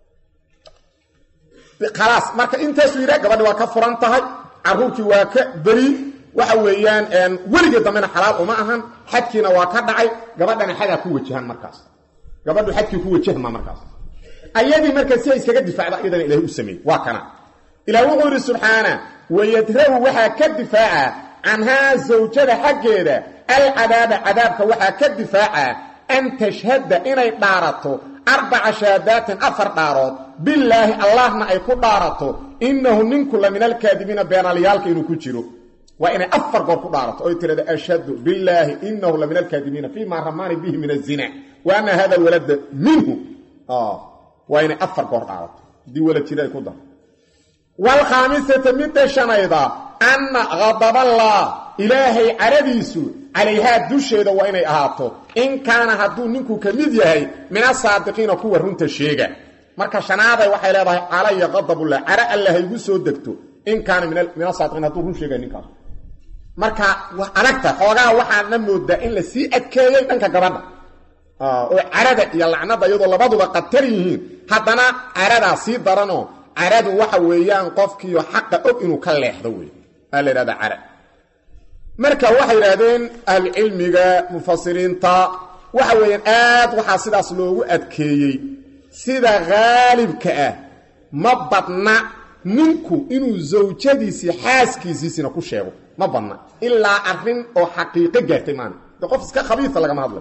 khalaas marka intaasuu yidhaha gabadhi waa ka furan tahay caruurkii waa ka beri waxa weeyaan weligee dambena xalaal uma ahan xadkiina waa ka dhacay gabadhana xadaa ku wajahan markaas gabadhu xadkii ku wajahma markaas ayadii marka si ay iskaga difaacda iyadana ilahay u sameeyey waa kana ilaah wuxuu yidhi subxaana wayadra'u waxaa ka difaaca canhaa zawjada xaggeeda alcadaaba cadaabka waxaa ka difaaca an tashhada inay dhaarato arbaca shahaadaatin afar dhaarood bilaahi allahna ay ku dhaarato innahu ninku la min alkaadibiina beenalyaalka inuu ku jiro waa inay afar goor ku dhaarato oy tirada ashhadu bilaahi inahu la min alkaadibiina fii ma ramaani bihi min azina wa ana hada alwalada minhu waa inay afar goor dhaarato haddii walad jira ay ku dar waalkhaamisata midda shanayda anna khadaballah ilaahay caradiisu calayhaa dusheeda waa inay ahaato in kaana hadduu ninku ka mid yahay min asaadiqiina kuwa runta sheega marka shanaaday waxay leedahay calaya qadabullah cara alla haygu soo degto in kaana min asaadiqiin hadduu run sheegay ninkaas marka adagta xoogaa waxaana moodaa in la sii adkeeyey dhanka gabadha oo carada iyo lacnada iyadoo labaduba qatar yihiin haddana caradaa sii daranoo caradu waxa weeyaan qofkiio xaqa og inuu ka leexdo wey aa la yidhahdaa cara marka waxay yidhaahdeen ahlucilmiga mufasiriinta waxa weeyaan aad waxaa sidaas loogu adkeeyey sida haalibka ah ma badna ninku inuu zawjadiisii xaaskiisiisina ku sheego ma badna ilaa arrin oo xaqiiqo gaartay maana de qof iska khabiisa lagama hadlay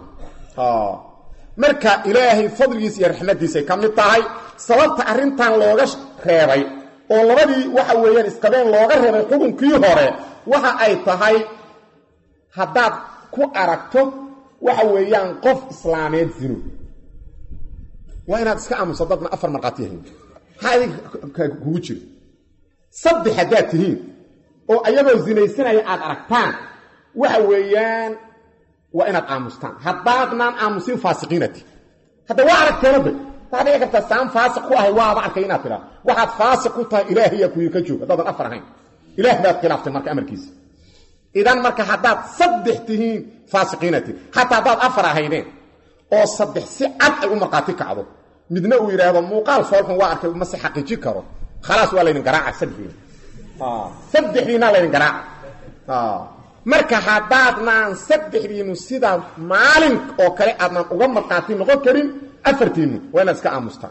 marka ilaahay fadligiisa iyo raxmadiisay ka mid tahay sababta arrintan looga reebay oo labadii waxa weeyaan isqabeen looga reebay xukunkii hore waxa ay tahay haddaad ku aragto waxa weeyaan qof islaameed zino waa inaad iska aamuso dadna afar markhaati yahayn maxaa idinka kugu jiro saddex haddaad tihiin oo ayagoo zinaysanaya aad aragtaan waxa weeyaan waa inaad aamustaan haddaadnaan aamusin faasiqiinati hadda waa aragteenaba waxaa dhici kartaa saan faasiq ku ahay waaba arkay inaad tidhaa waxaad faasiq ku tahay ilaahayaa kuyi ka joog haddaadan afar ahayn ilaah baad khilaaftay marka amarkiisa idan marka haddaad saddex tihiin faasiqiinati xataa haddaad afar ahaydeen oo saddex si cad ay u markhaati kacdo midna uu yidhaahdo muuqaal foolxun waa arkay mase xaqiiji karo khalaas waa laydin garaaca saddexdiina saddexdiinaa laydin garaaca marka haddaadnaan saddexdiinu sidaa maalin oo kale aadnaan uga markhaati noqon karin afartiinnu waa inaad iska aamustaan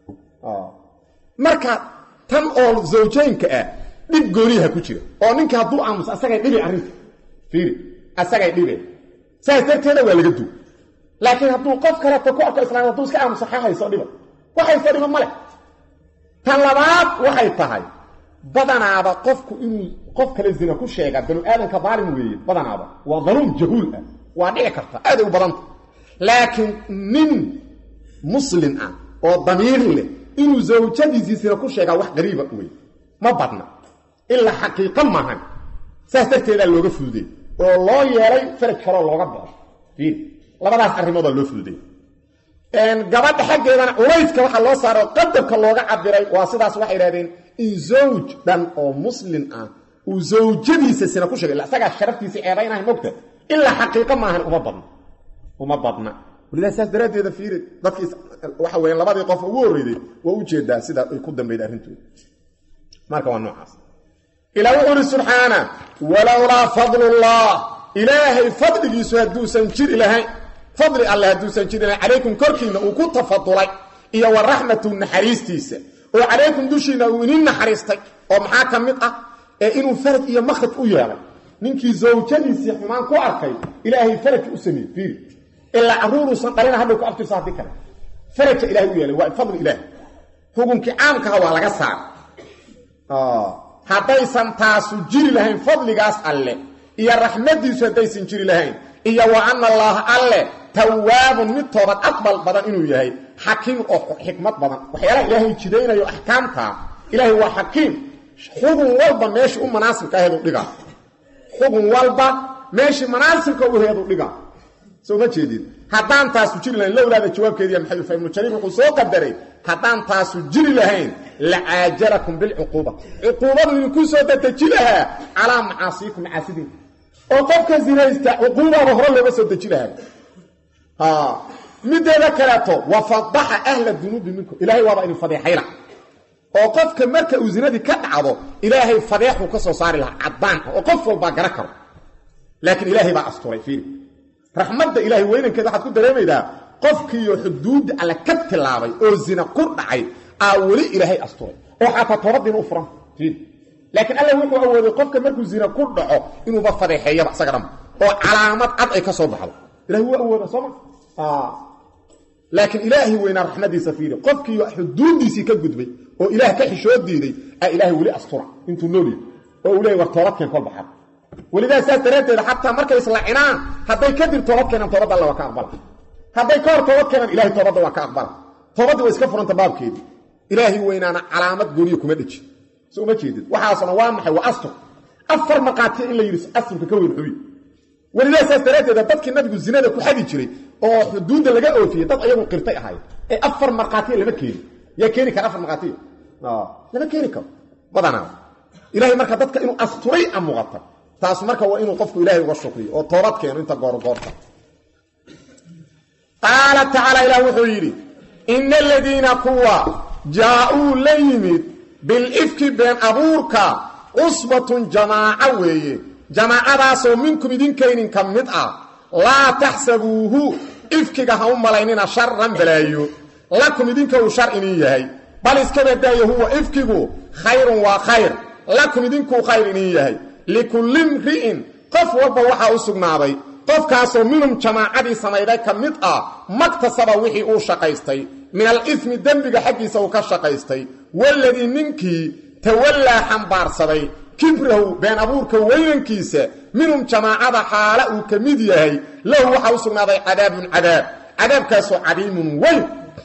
marka tan oo zawjaynka ah dhib gooniyaha ku jira oo ninka hadduu aamuso asagay dhibi arrinta fiiri asagay dhibe saas darteeda waa laga duw laakiin hadduu qof kaleeto ku arko islaam hadduu iska aamuso xa hayso dhiba wax hayso dhiba ma leh tan labaad waxay tahay badanaaba qofku inuu qof kale zina ku sheega banu aadamka daalim weeye badanaaba waa daluum jahuul ah waa dhici karta aaday u badanta laakiin nin muslim ah oo damiir leh inuu zawjadiisii zina ku sheegaa wax qariiba wey ma badna ilaa xaqiiqo maahan saas darteedaa looga fududay oo loo yeelay faraj kaloo looga baxo fiir labadaas arrimoodaa loo fududay gabadha xaggeedana culayska waxaa loo saaro qadarka looga cabiray waa sidaas waxay idhahdeen in zawj dhan oo muslim ah uu zawjadiisa sina ku sheegay isagaa sharaftiisa ceebaynahay mogta ilaa xaqiiqo maahan uma badna uma badna walidaa saas daraaddeeda fiiri dadkii waxa weya labadii qof ugu horreyday waa u jeedaa sidaa ay ku dambayda arrintooda marka waa noocaas ilaa wuxuu uhi subxaana walowlaa fadlullah ilaahay fadligiisu hadduusan jiri lahayn fadli alle hadduusan jiri lahayn calaykum korkiinna uu ku tafadulay iyo wa raxmatu naxariistiisa oo calaykum dushiinna uu inin naxariistay oo maxaa ka mid ah ee inuu faraj iyo makhraj u yeelay ninkii zawjadiisii xumaan ku arkay ilaahay faraj u sameeyey fiiri ilaa carruuruusan dhalina hadhow ku aftirsa haddii kale faraja ilahay u yeelay waa fadli ilaahi xukunkii caamkaha waa laga saara haddaysan taasu jiri lahayn fadligaas alle iyo raxmadiisu haddaysan jiri lahayn iyo wa ana allaaha alle tawaabun mid toobad aqbal badan inuu yahay xakiim oo xikmad badan waxyaalaha ilaahay jidaynayo axkaamtaa ilaahay waa xakiim xugun walba meeshii u manaasibka aheedu dhigaa xugun walba meeshii manaasibka u heedu dhigaa soo ma jeedid haddaan taasu jiri lahayn lowlaada jawaabkeediiya maxay fa ibnu jariir wuxuu soo qadaray haddaan taasu jiri lahayn lacaajalakum bilcuquuba cuquubadu idinku soo dadeji lahaa calaa macaasiikum macaasidiin oo qofka sinaysta cuquubaba hore looga soo deji lahaa mideeda kaleeto wafadaxa ahla dunuubi minkum ilaahay waaba idin fadeexayla oo qofka marka uu zinadii ka dhacdo ilaahay fadeexuu ka soo saari lahaa caddaan oo qof walbaa gara karo laakiin ilaahay baa asturay fiiri raxmadda ilaahay weynankeeda waxaad ku dareemaydaa qofkiiyo xuduudda alle ka tilaabay oo zina ku dhacay aa weli ilaahay asturay oo xataa toobadiina u furan fiiri laakiin alla wuxuu awooday qofka markuu zina ku dhaco inuuba fadeexeeyaba isaga dhanba oo calaamad cad ay ka soo baxdo ilahay wuu awooda sooma laakiin ilaahay weynaa raxmadiisa fiiri qofkii xuduuddiisii ka gudbay oo ilaah ka xishoo diiday aa ilaahay weli astura intuu nool yahy oo uu leeyay war toobadkeen kol baxad welidaa saas daraaddeed xataa markay islacinaan hadday kadib toobad keenaan toobadda alla waa ka aqbala hadday ka hor toobad keenaan ilahay toobadda waa ka aqbala toobaddi waa iska furanta baabkeedii ilaahay weynaana calaamad gooniya kuma dheji so uma jeedid waxaasna waa maxay waa astur afar markhaatiya in la yidhi asturka ka weyn xubi welidaa saas daraaddeeda dadkii nabigu zinada ku xadi jiray oo xuduudda laga oofiyey dad ayagu qirtay ahaayeen ee afar markhaatiya lama keeni yaa keeni kara afar markhaatiya lama keeni karo badanaa ilahay marka dadka inuu asturay a muuqata taas marka waa inuu qofku ilaahay uga shukriyo oo toobad keeno inta goorgoorta qaala tacaala ilaah wuxuu yidhi ina aladiina kuwa jaa-uu la yimid bilifki been abuurka cusbatun jamaaco weeye jamaacadaasoo minkum idinkaynin ka mid ah laa taxsabuuhu ifkiga ha u malaynina sharan balaayo lakum idinka uu shar inin yahay bal iska badaayo huwa ifkigu khayrun waa khayr lakum idinkuu khayr inin yahay likulli mri'in qof walba waxaa u sugnaaday qofkaasoo minhum jamaacadii samayday ka mid ah maktasaba wixii uu shaqaystay min alifmi dembiga xaggiisa uu ka shaqaystay waladii ninkii tawallaa xambaarsaday kibrahu been abuurka weynankiisa minhum jamaacada xaala uu ka mid yahay lahu waxaa u sugnaaday cadaabun cadaab cadaabkaasoo cadiimun weyn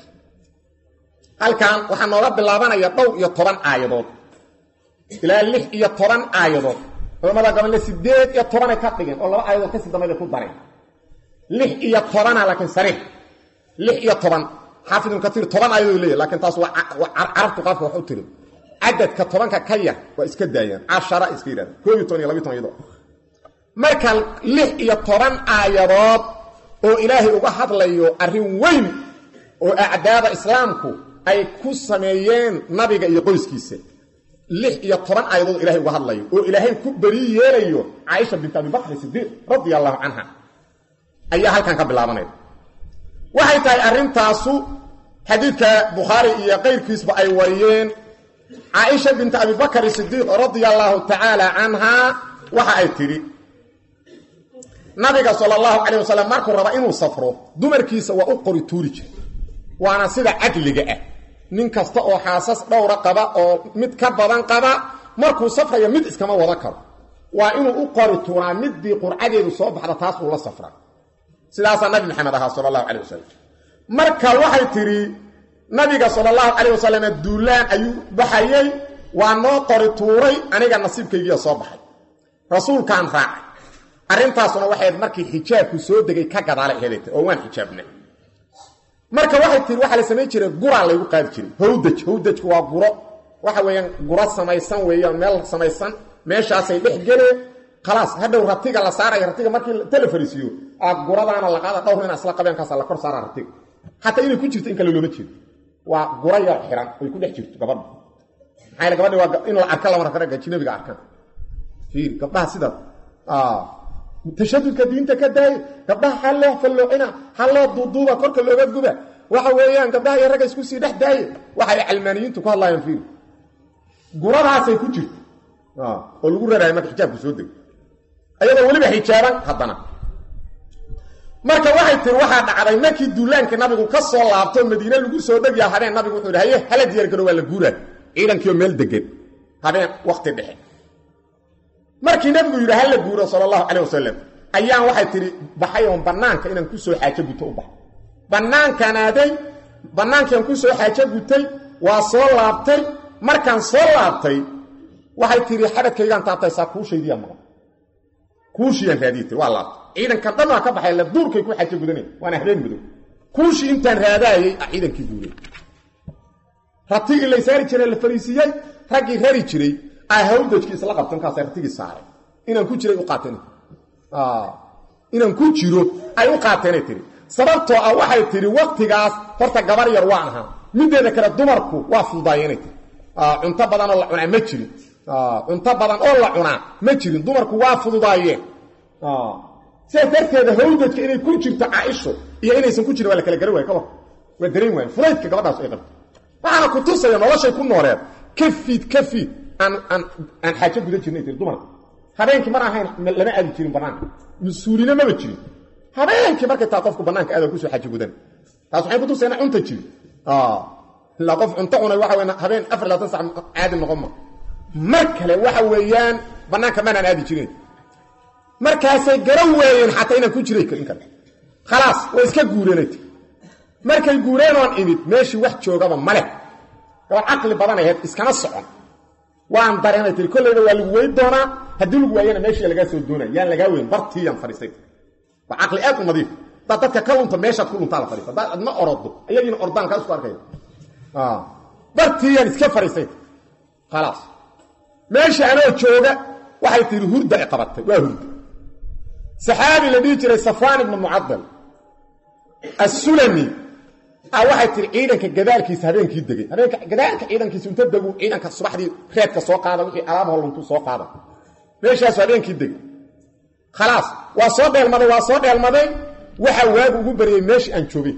halkan waxaa nooga bilaabanaya dhowr iyo toban aayadood ilaa lix iyo toban aayadood culamada gabanle sideed iyo tobanay ka dhigeen oo laba aayadood kasii dambayda ku dareen lix iyo tobana laakiin sariix lix iyo toban xaafid ibnu katiir toban aayadood leeyahy lakiin taas waa carabtu qaabka wax u tiri cadadka tobanka ka yar waa iska daayaan cashara iska yidhahda koob iyo toban iyo labiy toban iyadoo marka lix iyo toban aayadood oo ilaahay uga hadlayo arrin weyn oo acdaada islaamku ay ku sameeyeen nabiga iyo qoyskiisa lix iyo toban aayadood ilahay uga hadlayo oo ilaahay ku beri yeelayo caaisha bint abibakri sidiiq radia allahu canha ayaa halkan ka bilaabanaya waxay tahay arrintaasu xadiidka bukhaari iyo qayrkiisba ay wariyeen caaisha bint abibakr sidiiq radia allahu tacaala canhaa waxa ay tidhi nabiga sala allahu calayh wasalam markuu raba inuu safro dumarkiisa waa u qori tuuri jira waana sida cadliga ah nin kasta oo xaasas dhowra qaba oo mid ka badan qaba markuu safrayo mid iskama wada karo waa inuu u qori tuuraa middii qurcadeedu soo baxda taas uu la safra sidaasaa nabi maxamed ahaa sala allahu calay wasalam marka waxay tidhi nabiga sala allahu calayh wasalam duulaan ayuu baxayey waa noo qori tuuray aniga nasiibkaygiia soo baxay rasuulkaan raacay arrintaasuna waxayd markii xijaabku soo degay ka gadaala helayta oo waan xijaabnay marka waxay tii waxaa la samayn jiray guraa laygu qaadi jiray hawdaj hawdajku waa guro waxa weeyaan guro samaysan weeyaan meel samaysan meeshaasay dhex geleen khalaas hadhow ratiga la saaraya ratiga markii tala fariisiiyo aa guradaana la qaada dhowr ina isla qabeenkaasa la kor saara ratiga xataa inay ku jirto in kale looma jeedo waa guro yar xiran ay ku dhex jirto gabadha maxaa gabadhi waa in la arka lama raka ajnabiga arkaan fiir gabdhaha sidaas tashadudka diinta ka daaye gabdhaha ha loo falloocina ha loo duuduuba korka looga guba waxa weeyaan gabdhaha iyo ragga isku sii dhex daaye waxay calmaaniyiintu ku hadlaayaan fiir guradaasay ku jirto oo lagu raraayo marka xijaabku soo dego ayadoo weliba xijaaban haddana marka waxay tiri waxaa dhacday markii duulaankii nabigu ka soo laabto madiine lagu soo dhegyaa habeen nabigu wuxuu yidhi haye hala diyaargaro waa la guuraa ciidankiioo meel degan habeen wakti dhexe markii nabigu yidhi hala guuro sala allahu calayh wasalam ayaan waxay tidhi baxay oon bannaanka inaan ku soo xaajo guto u baxay bannaankaan aaday bannaankiiaan ku soo xaajo gutay waa soo laabtay markaan soo laabtay waxay tiri xabadkaygaan taabtaysaa kuushaydiyaa maqan kuushiyaan raadiye tiri waa laabta ciidankan dhan waa ka baxay la duurkay ku xajo gudanay waana habeen madow kuushii intaan raadaayay a ciidankii duuray ratigii la saari jiray la fariisiiyey raggii rari jiray a hawdajkii isla qabta markaasa ratigii saaray inaan ku jiray u qaateen inaan ku jiro ay u qaateenay tiri sababtoo ah waxay tiri waktigaas horta gabar yar waan ahaa mideeda kale dumarku waa fududaayeenay tiri cunto badan oo la cunaa ma jirin cunto badan oo la cunaa ma jirin dumarku waa fududaayeen sidaas darteeda hawdajka inay ku jirto caaisho iyo inaysan ku jirin waa la kala garan waaya ka war waa dareen waayen fudaydka gabadhaas ay qabto waxaana ku tusaya noloshay ku nooleed ka fiid ka fiid aan aan aan xaajo gudan jirnay tiri dumarka habeenkii mar ahayn lama aadi jirin banaanka mas-uulina maba jirin habeenkii markay taa qofku banaanka aada kusoo xaji gudan taas waxay kutusaya ina cunta jirin ilaa qof cunto cunay waxa weya habeen afar labaatan sac caadi noqon ma mar kale waxa weeyaan banaanka maanaan aadi jirin markaasay garan waayeen xataa inaan ku jiray in kale khalaas way iska guureenay ti markay guureen oon imid meeshii wax joogaba maleh gabar caqli badan ahayd iskama socon waan dareenay tiri kollayba waa lagu weyn doonaa haddii lagu waayana meeshii lagaa soo doonaya yaan lagaa weyn bartiiyaan fadhiistay waa caqli aad u nadiif hadaad dadka ka lunta meeshaad ku luntaa la fadhiista hadaad adma orodo ayagiina ordaan kaa isku arkaya bartiiyaan iska fadhiistay khalaas meesha anoo jooga waxay tihi hurda ay qabatay waa hurda saxaabi la dhihi jiray safwaan ibnu mucadal assulami waxay tihi ciidanka gadaalkiisa habeenkii degay habeenka gadaalka ciidankiisa inta degu ciidanka subaxdii reedka soo qaada wixii alaab holluntu soo qaada meeshaasu habeenkii degay khalaas waa soo dheelmaday waa soo dheelmaday waxa waagu ugu baryay meeshii aan joogay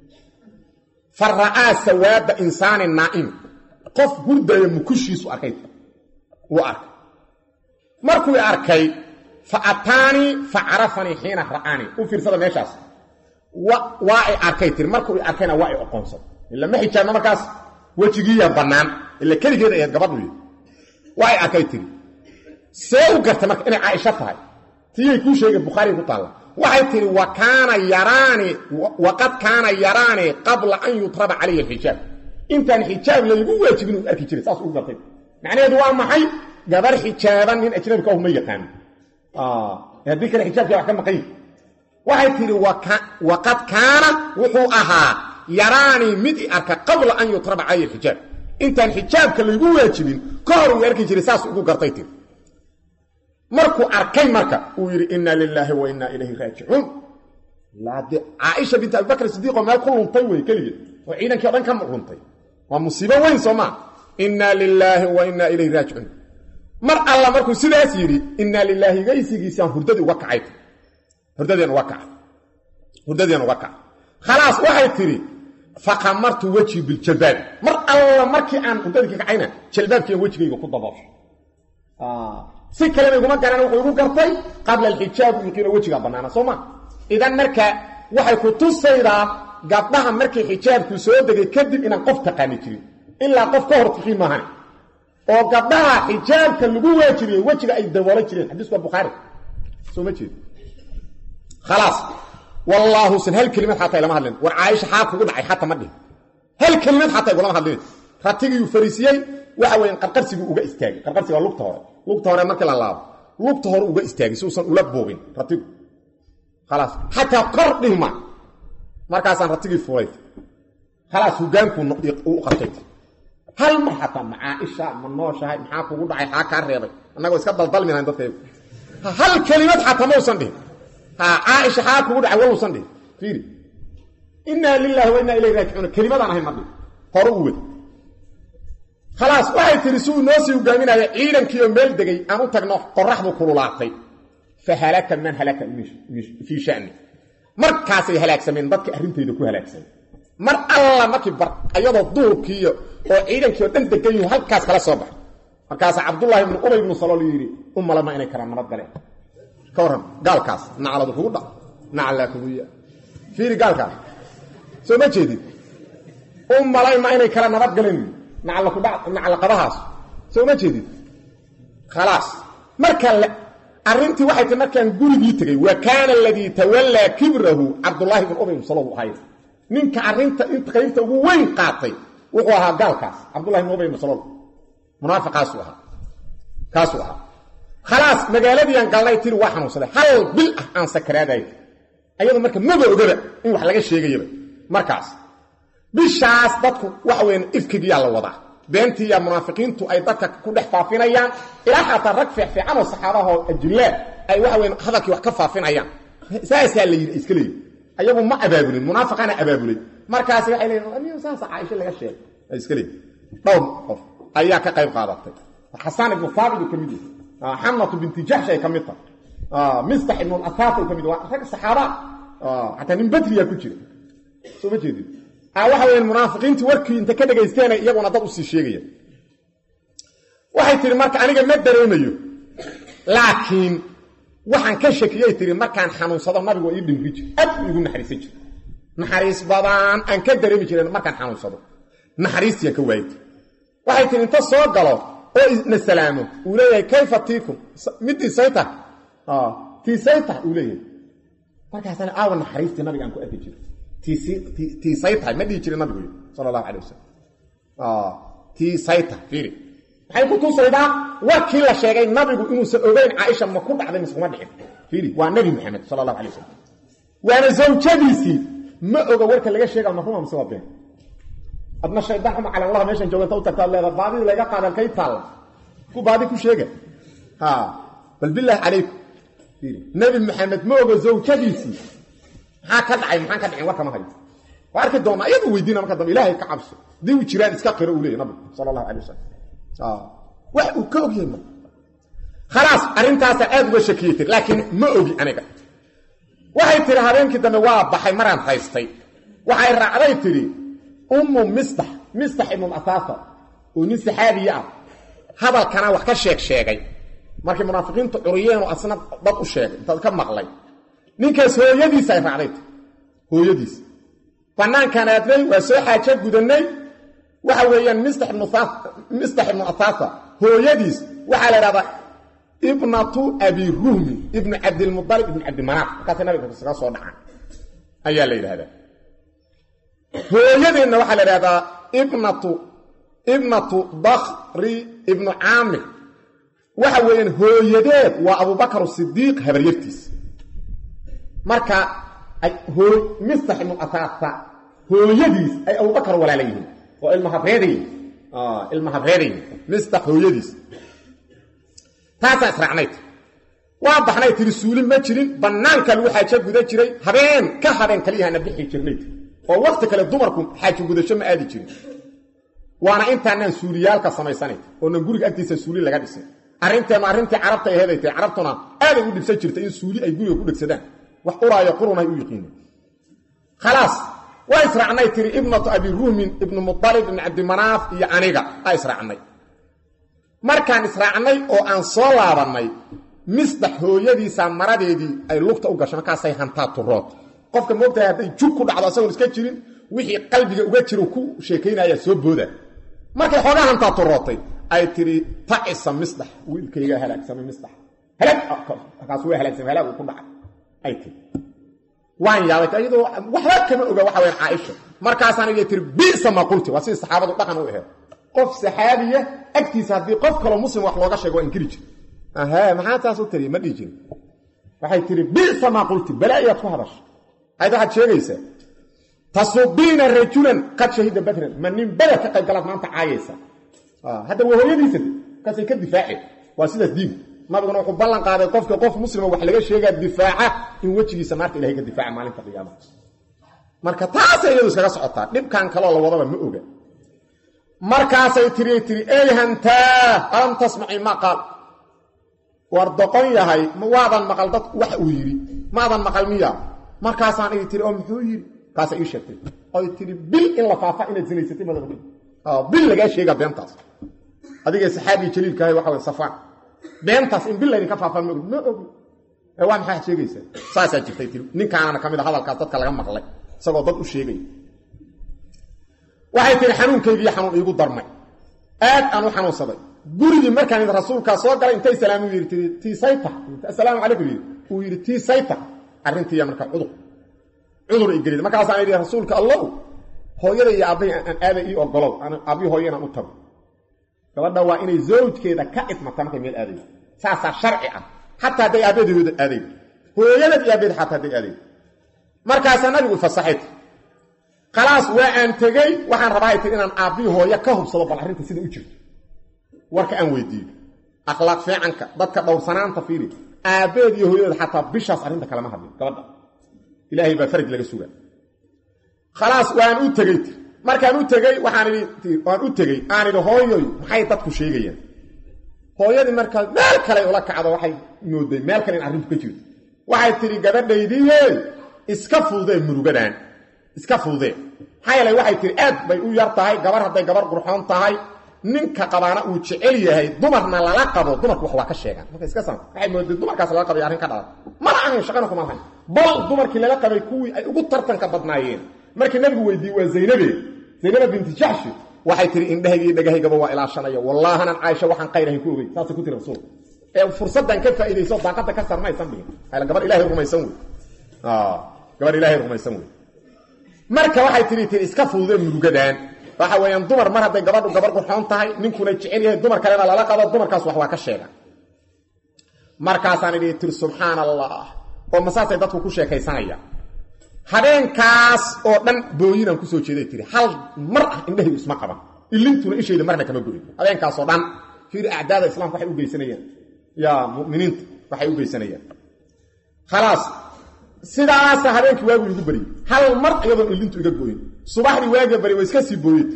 fa ra'aa sawaada insaanin naa'im qof hurdaya mukushiisu arkay wuu arkay markuu arkay fa ataanii fa carafanii xiina ra'aanii u fiirsada meeshaas waa ay arkay tiri markuu arkayna waa ay oqoonsaday ila ma xijaabna markaas wejigiiya bannaan ila keligeed ahayd gabadhu y waa ay arkay tiri see u gartay marka inay caaisho tahay tiyay kuu sheegay bukhaariga ku taalla waxay tihi wa kaana yaraani waqad kaana yaraani qabla an yutraba calayhi alxijaab intaan xijaab laygu waajibin uu arki jiray saas ugu gartay macnaheedu waa maxay gabar xijaaban nin ajnabika ah ma yaqaano haddii kale xijaabkii wax ka maqan yihi waxay tidhi waqad kaana wuxuu ahaa yaraanii mid i arka qabla an yutraba calayhi alxijaab intaan xijaabka laygu waajibin ka hor uu arki jiray saas ugu gartay tiri markuu arkay marka uu yidhi inna lilaahi wa inna ilayhi raajicuun de caaisha binti abibakr sidiiqoo meel ku luntay wey keligeed oo ciidankii o dhan ka luntay waa musiibo weyn soo maa inna lilaahi wa inna ilayhi raajicuun mar alla markuu sidaas yidhi inna lilaahi gaysigiisaan hurdadii uga kacay hurdadeen uga kacay hurdadeen uga kacay khalaas waxay tidhi faqamartu wejhi biljalbaab mar alla markii aan hurdadii ka kacayna jalbaabkiian wejigayga ku daboosho si kalena iguma garan wuxuu igu gartay qabla alxijaab yuqiino wejigaa bannaana soo ma idan marka waxay ku tusaydaa gabdhaha markii xijaabku soo degay kadib inaan qof taqaani jirin ilaa qof ka hor tiqiin maahan oo gabdhaha xijaabka lagu waajibiyey wejiga ay daboolan jireen xadiisku waa bukhaari soo ma jeed khalaas wallaahu san hal kelimad xataa ilama hadlin war caaisha xaab kugu dhacay xataa ma dhihin hal kelimad xataa igulama hadlin ratigiyuu fariisiyey waxa weeyaan qarqarsiguu uga istaagay qarqarsiga waa lugta hore lugta hore markii la laabo lugta hore uga istaagay si uusan ula boobin ratigu khalaas xataa kor dhihma markaasaan ratigii fulay khalaas hogaankuu u qabtay hal mar xataa ma caaisha ma nooshahay maxaa kugu dhacay xaa kaa reebay annagoo iska daldalminahan dadkaygu hal kelimad xataa mausan dhihin ha caaisha xaa kugu dhacay waluusan dhihin fiiri innaa lilaahi wa innaa ilayhi raajicuun kelimadaan ahayn ma dhihin hore u wed khalaas waxay tihi si uu noo sii hogaaminaya ciidankiioo meel degay aan u tagno qoraxdu kululaatay fa halaka man halaka fii shani markaasay halaagsameen dadka arrintayda ku halaagsamay mar alla markii bar ayadoo duurkiiyo oo ciidankii oo dhan degan yuhu halkaas kala soo baxay markaasaa cabdullaahi ibnu ubay ibnu salool yidhi u malama inay kala nabad galeen ka warran gaalkaas nacladu kugu dha naclaa kugu ya fiiri gaalkaas soo ma jeedid u malayma inay kala nabad galeen naclaqabahaas soo ma jeedid khalaas marka arrintii waxay tii markaan gurigii tegey wa kaana aladii tawallaa kibrahu cabdullaahi ibn ubay salow ahay ninka arrinta qaybta ugu weyn qaatay wuxuu ahaa gaalkaas cabdullahi ibn ubay ibn salow munaafiqaasuu ahaa kaasuu ahaa khalaas magaaladiiaan galnay tiri waa xanuunsaday hal bil ah aan sakaraadaay ayadu marka maba ogaba in wax laga sheegayaba markaas bishaas dadku waxa weyan ifkigiyaa la wadaa beentiiya munaafiqiintu ay dadka ku dhex faafinayaan ilaa xataa rag fiicfiican oo saxaabahoo ajillaa ay waxa weyan hadalkii wax ka faafinayaan saasaa la yidhi iska leeyihi ayagu ma abaabulin munaafiqaana abaabulay markaas waxay leeyiin saasa caaisho laga sheegay ay iska leeyihin dhowr qof ayaa ka qayb qaadatay xasaan ibnu faabid ka mid yahay xamnatu binti jaxsh ay ka mid tahay mistax ibnu asaas ay ka mid waa rag saxaaba xataa nin badriyaa ku jira soo ma jeedin waxa weyan munaafiqiintii warkii inta ka dhegaysteena iyaguna dad usii sheegaya waxay tihi marka aniga ma dareemayo laakiin waxaan ka shakiyay tihi markaan xanuunsado nabigu ii dhimri jir aad u igu naxariisan jir naxariis badaan aan ka dareemi jiren markaan xanuunsado naxariistiaan ka waayay waxay tihi inta soo galo oo na salaamo uu leeyahay kayfa tiikum midii sayta tiisayta uu leeyahay markaasana aawa naxariistii nabiga aan ku arki jiro tiisay tahay ma dhihi jirin nabigu sala allahu calay wasalam tiisay tahay fiiri maxay ku tusaydaa warkii la sheegay nabigu inuusan ogeyn caaisha ma ku dhacday mise kuma dhicin fiiri waa nebi maxamed sala allahu alay wasalam waana zawjadiisii ma oga warka laga sheega ma ruma mise waa been adna shaydaan xuma calanlaha meeshan jooganta u tagtaad leeda baadida laga qaadan kay taalla ku baadi ku sheega ha bal bilaahi calaykum fiiri nebi maxamed ma oga zawjadiisii maxaa ka dhacay maxaan ka dhicin warkama hayo waa arki doonaa iyadu weydiina marka dambe ilaahay ka cabso haddii uu jiraan iska qiro uu leeyahy nabigu sala allahu alay wasalam wax uu ka ogyahay ma khalaas arrintaasaa aad uga shakiyey tiri laakiin ma ogi aniga waxay tihi habeenkii dambe waa baxay maraan haystay waxay raacday tidhi ummu mistax mistax ibnu asaasa oo nin saxaabiye ah hadalkana wax ka sheeg sheegay markay munaafiqiintu curiyeenoo asna dad u sheegay intaad ka maqlay ninkaas hooyadiis ay raacday hooyadiis banaankaan aadnay waa soo xaajo gudanay waxa weeyaan mistax ibnu mistax ibnu asaasa hooyadiis waxaa la idhahdaa ibnatu abi ruhmi ibnu cabdilmudalib ibnu cabdimanaaf markaasay nabiga kaga soo dhacaan ayaa la yidhahdaa hooyadeenna waxaa la idhahdaa ibnatu ibnatu bakri ibnu caamir waxa weeyaan hooyadeed waa abubakar sidiiq habaryartiis marka mistax ibnu asaasa hooyadiis ay abubakar walaala yihiin oo ilmahabreedayihin ilmahabreedayihin mistax hooyadiis taasaa israacnayd waa baxnay tiri suuli ma jirin bannaanka lagu xaajo guda jiray habeen ka habeen kaliyahana bixi jirnayd oo wakti kale dumarku xaajo gudasho ma aadi jirin waana intaanaan suuliyaalka samaysanayd oonan guriga agtiisa suuli laga dhisay arrinteenu arrintii carabta aheeday tahay carabtuna aaday u dhibsan jirtay in suuli ay guriga ku dhegsadaan wax uraayo qurunay u yiqiineen khalaas waa israacnay tiri ibnatu abi ruhmin ibnu mualib ibnu cabdimanaaf iyo aniga aa israacnay markaan israacnay oo aan soo laabannay misdax hooyadiisa maradeedii ay lugta u gasho markaasay hantaa turood qofka moogtahay hadday jug ku dhacdo asagoon iska jirin wixii qalbiga uga jiro ku sheekaynaya soo booda markay xoogaa hantaa turootay ay tiri tacisa misdax wiilkayga halaagsamay misdax halaagkaas waa halaagsamay halaag uu ku dhacay ay tiri waan yaabay iyadoo waxba kama oga waxa weyan caaisha markaasaan iga tiri bisa ma qulti waa sidii saxaabadu dhaqan u aheed qof saxaabiya agtiisa haddii qof kaloo muslim wax looga sheego waa inkiri jir ahe maxaa taas u tiriy ma dhihi jirin waxay tiri bisa maa qulti balaayaad ku hadasha ayd waxaad sheegaysaa tasubiina rajulan qad shahida badran ma nin beder ka qayb galaad maanta caayaysa hadda waa hooyadiisa markaasay ka difaaceen waa sidaas diinku nabiguna wuxuu ballan qaaday qofka qof muslima wax laga sheegaa difaaca in wejigiisa naarta ilahay ka difaaca maalinta qiyaamaha marka taasay iyadu iskaga socotaa dhibkan kaloo la wadaba ma oga markaasay tiri tiri ey hantaa alam tasmaci ma qaal war doqon yahay waadan maqal dad wax uu yidhi maadan maqal miya markaasaan ii tiri oo muxuu yidhi kaasa ii sheegtay oy tiri bil in la faafa inaad sinaysatay madaba bil lagaa sheegaa beentaas adigee saxaabii jaliilkaahay waxa way safaan beentaas in bil laydinka faafaan ma ogi ma ogi ee waa maxaa sheegaysaa saasaa jirtay tiri ninkaanana ka mid a hadalkaas dadka laga maqlay isagoo dad u sheegaya waxay tihi xanuunkaygiiyo xanuun iigu darmay aad aan u xanuunsaday gurigii markaan rasuulkaa soo galay intay salaamu yidhi tii tiisayta assalaamu calaykum yidhi uu yidhi tiisayta arrintiiya marka cudur cudur i gelid markaasaan yidhi rasuulka allow hooyada iyo aabbahi aan aada ii ogolow aabbihi hooya inaan u tago gabadha waa inay zawjkeeda ka idmata markay meel aadaydo saasaa sharci ah xataa hadday aabadeeda aadaydo hooyadad iyo aabadeed xataa hadday aadaydo markaasaa nabigu fasaxay khalaas waa aan tegey waxaan rabaa ay tiri inaan aabbii hooyo ka hubsado bal arrinta sida u jirto warka aan weydiiyo akhlaaq fiicanka dadka dhowrsanaanta fiiri aabbeed iyo hooyadeed xataa bishaas arrinta kalama hadlin gabadha ilaahay baa faraj laga sugaa khalaas waan u tegey markaan u tegey waxaan idhi waan u tegey aan idhi hooyoy maxay dadku sheegayaan hooyadii markaas meel kale ula kacdo waxay mooday meel kale in arrintu ka jirto waxay tidhi gabadhaydiiye iska fududee murugadaan iska fududee maxaa yeelay waxay tihi aad bay u yar tahay gabar hadday gabar qurxoon tahay ninka qabaana uu jecel yahay dumarna lala qabo dumarku wax waa ka sheegaan marka iska san waxay mooday dumarkaas lala qabay arrin ka dhalan mana ahayn shaqana kuma lahayn bal dumarkii lala qabay kuwii ay ugu tartanka badnaayeen markii nabigu weydiiyey waa zaynabe zaynaba binti jaxshi waxay tihi indhahayga iyo dhagahaygaba waa ilaashanaya wallaahanan caaisha waxaan qayrahayn ku ogey saasay ku tiri rasuul ee fursaddan ka faa'iidayso daaqadda ka sarmaysan dhihin gabar ilahay rumaysan wey gabar ilaahay rumaysan wey marka waxay tihi tii iska fududee murugadaan waxa weeyaan dumar mar hadday gabadhu gabar qurxoon tahay ninkuna jecel yahay dumar kalena lala qabo dumarkaas wax waa ka sheegan markaasaan idhi tiri subxaana allah oo masaasay dadku ku sheekaysanayaan habeenkaas oo dhan booyinaan kusoo jeeday tiri hal mar ah indhahaydu isma qaban ilintuna ishayda marna kama go'in habeenkaas oo dhan fiiri acdaada islaamka waxay u geysanayaan yaa muminiinta waxay u geysanayaan khalaas sidaasa habeenkii waagu igu bariyey hal mar iyadoon ilintu iga goyin subaxdii waaga bari waa iska sii booyet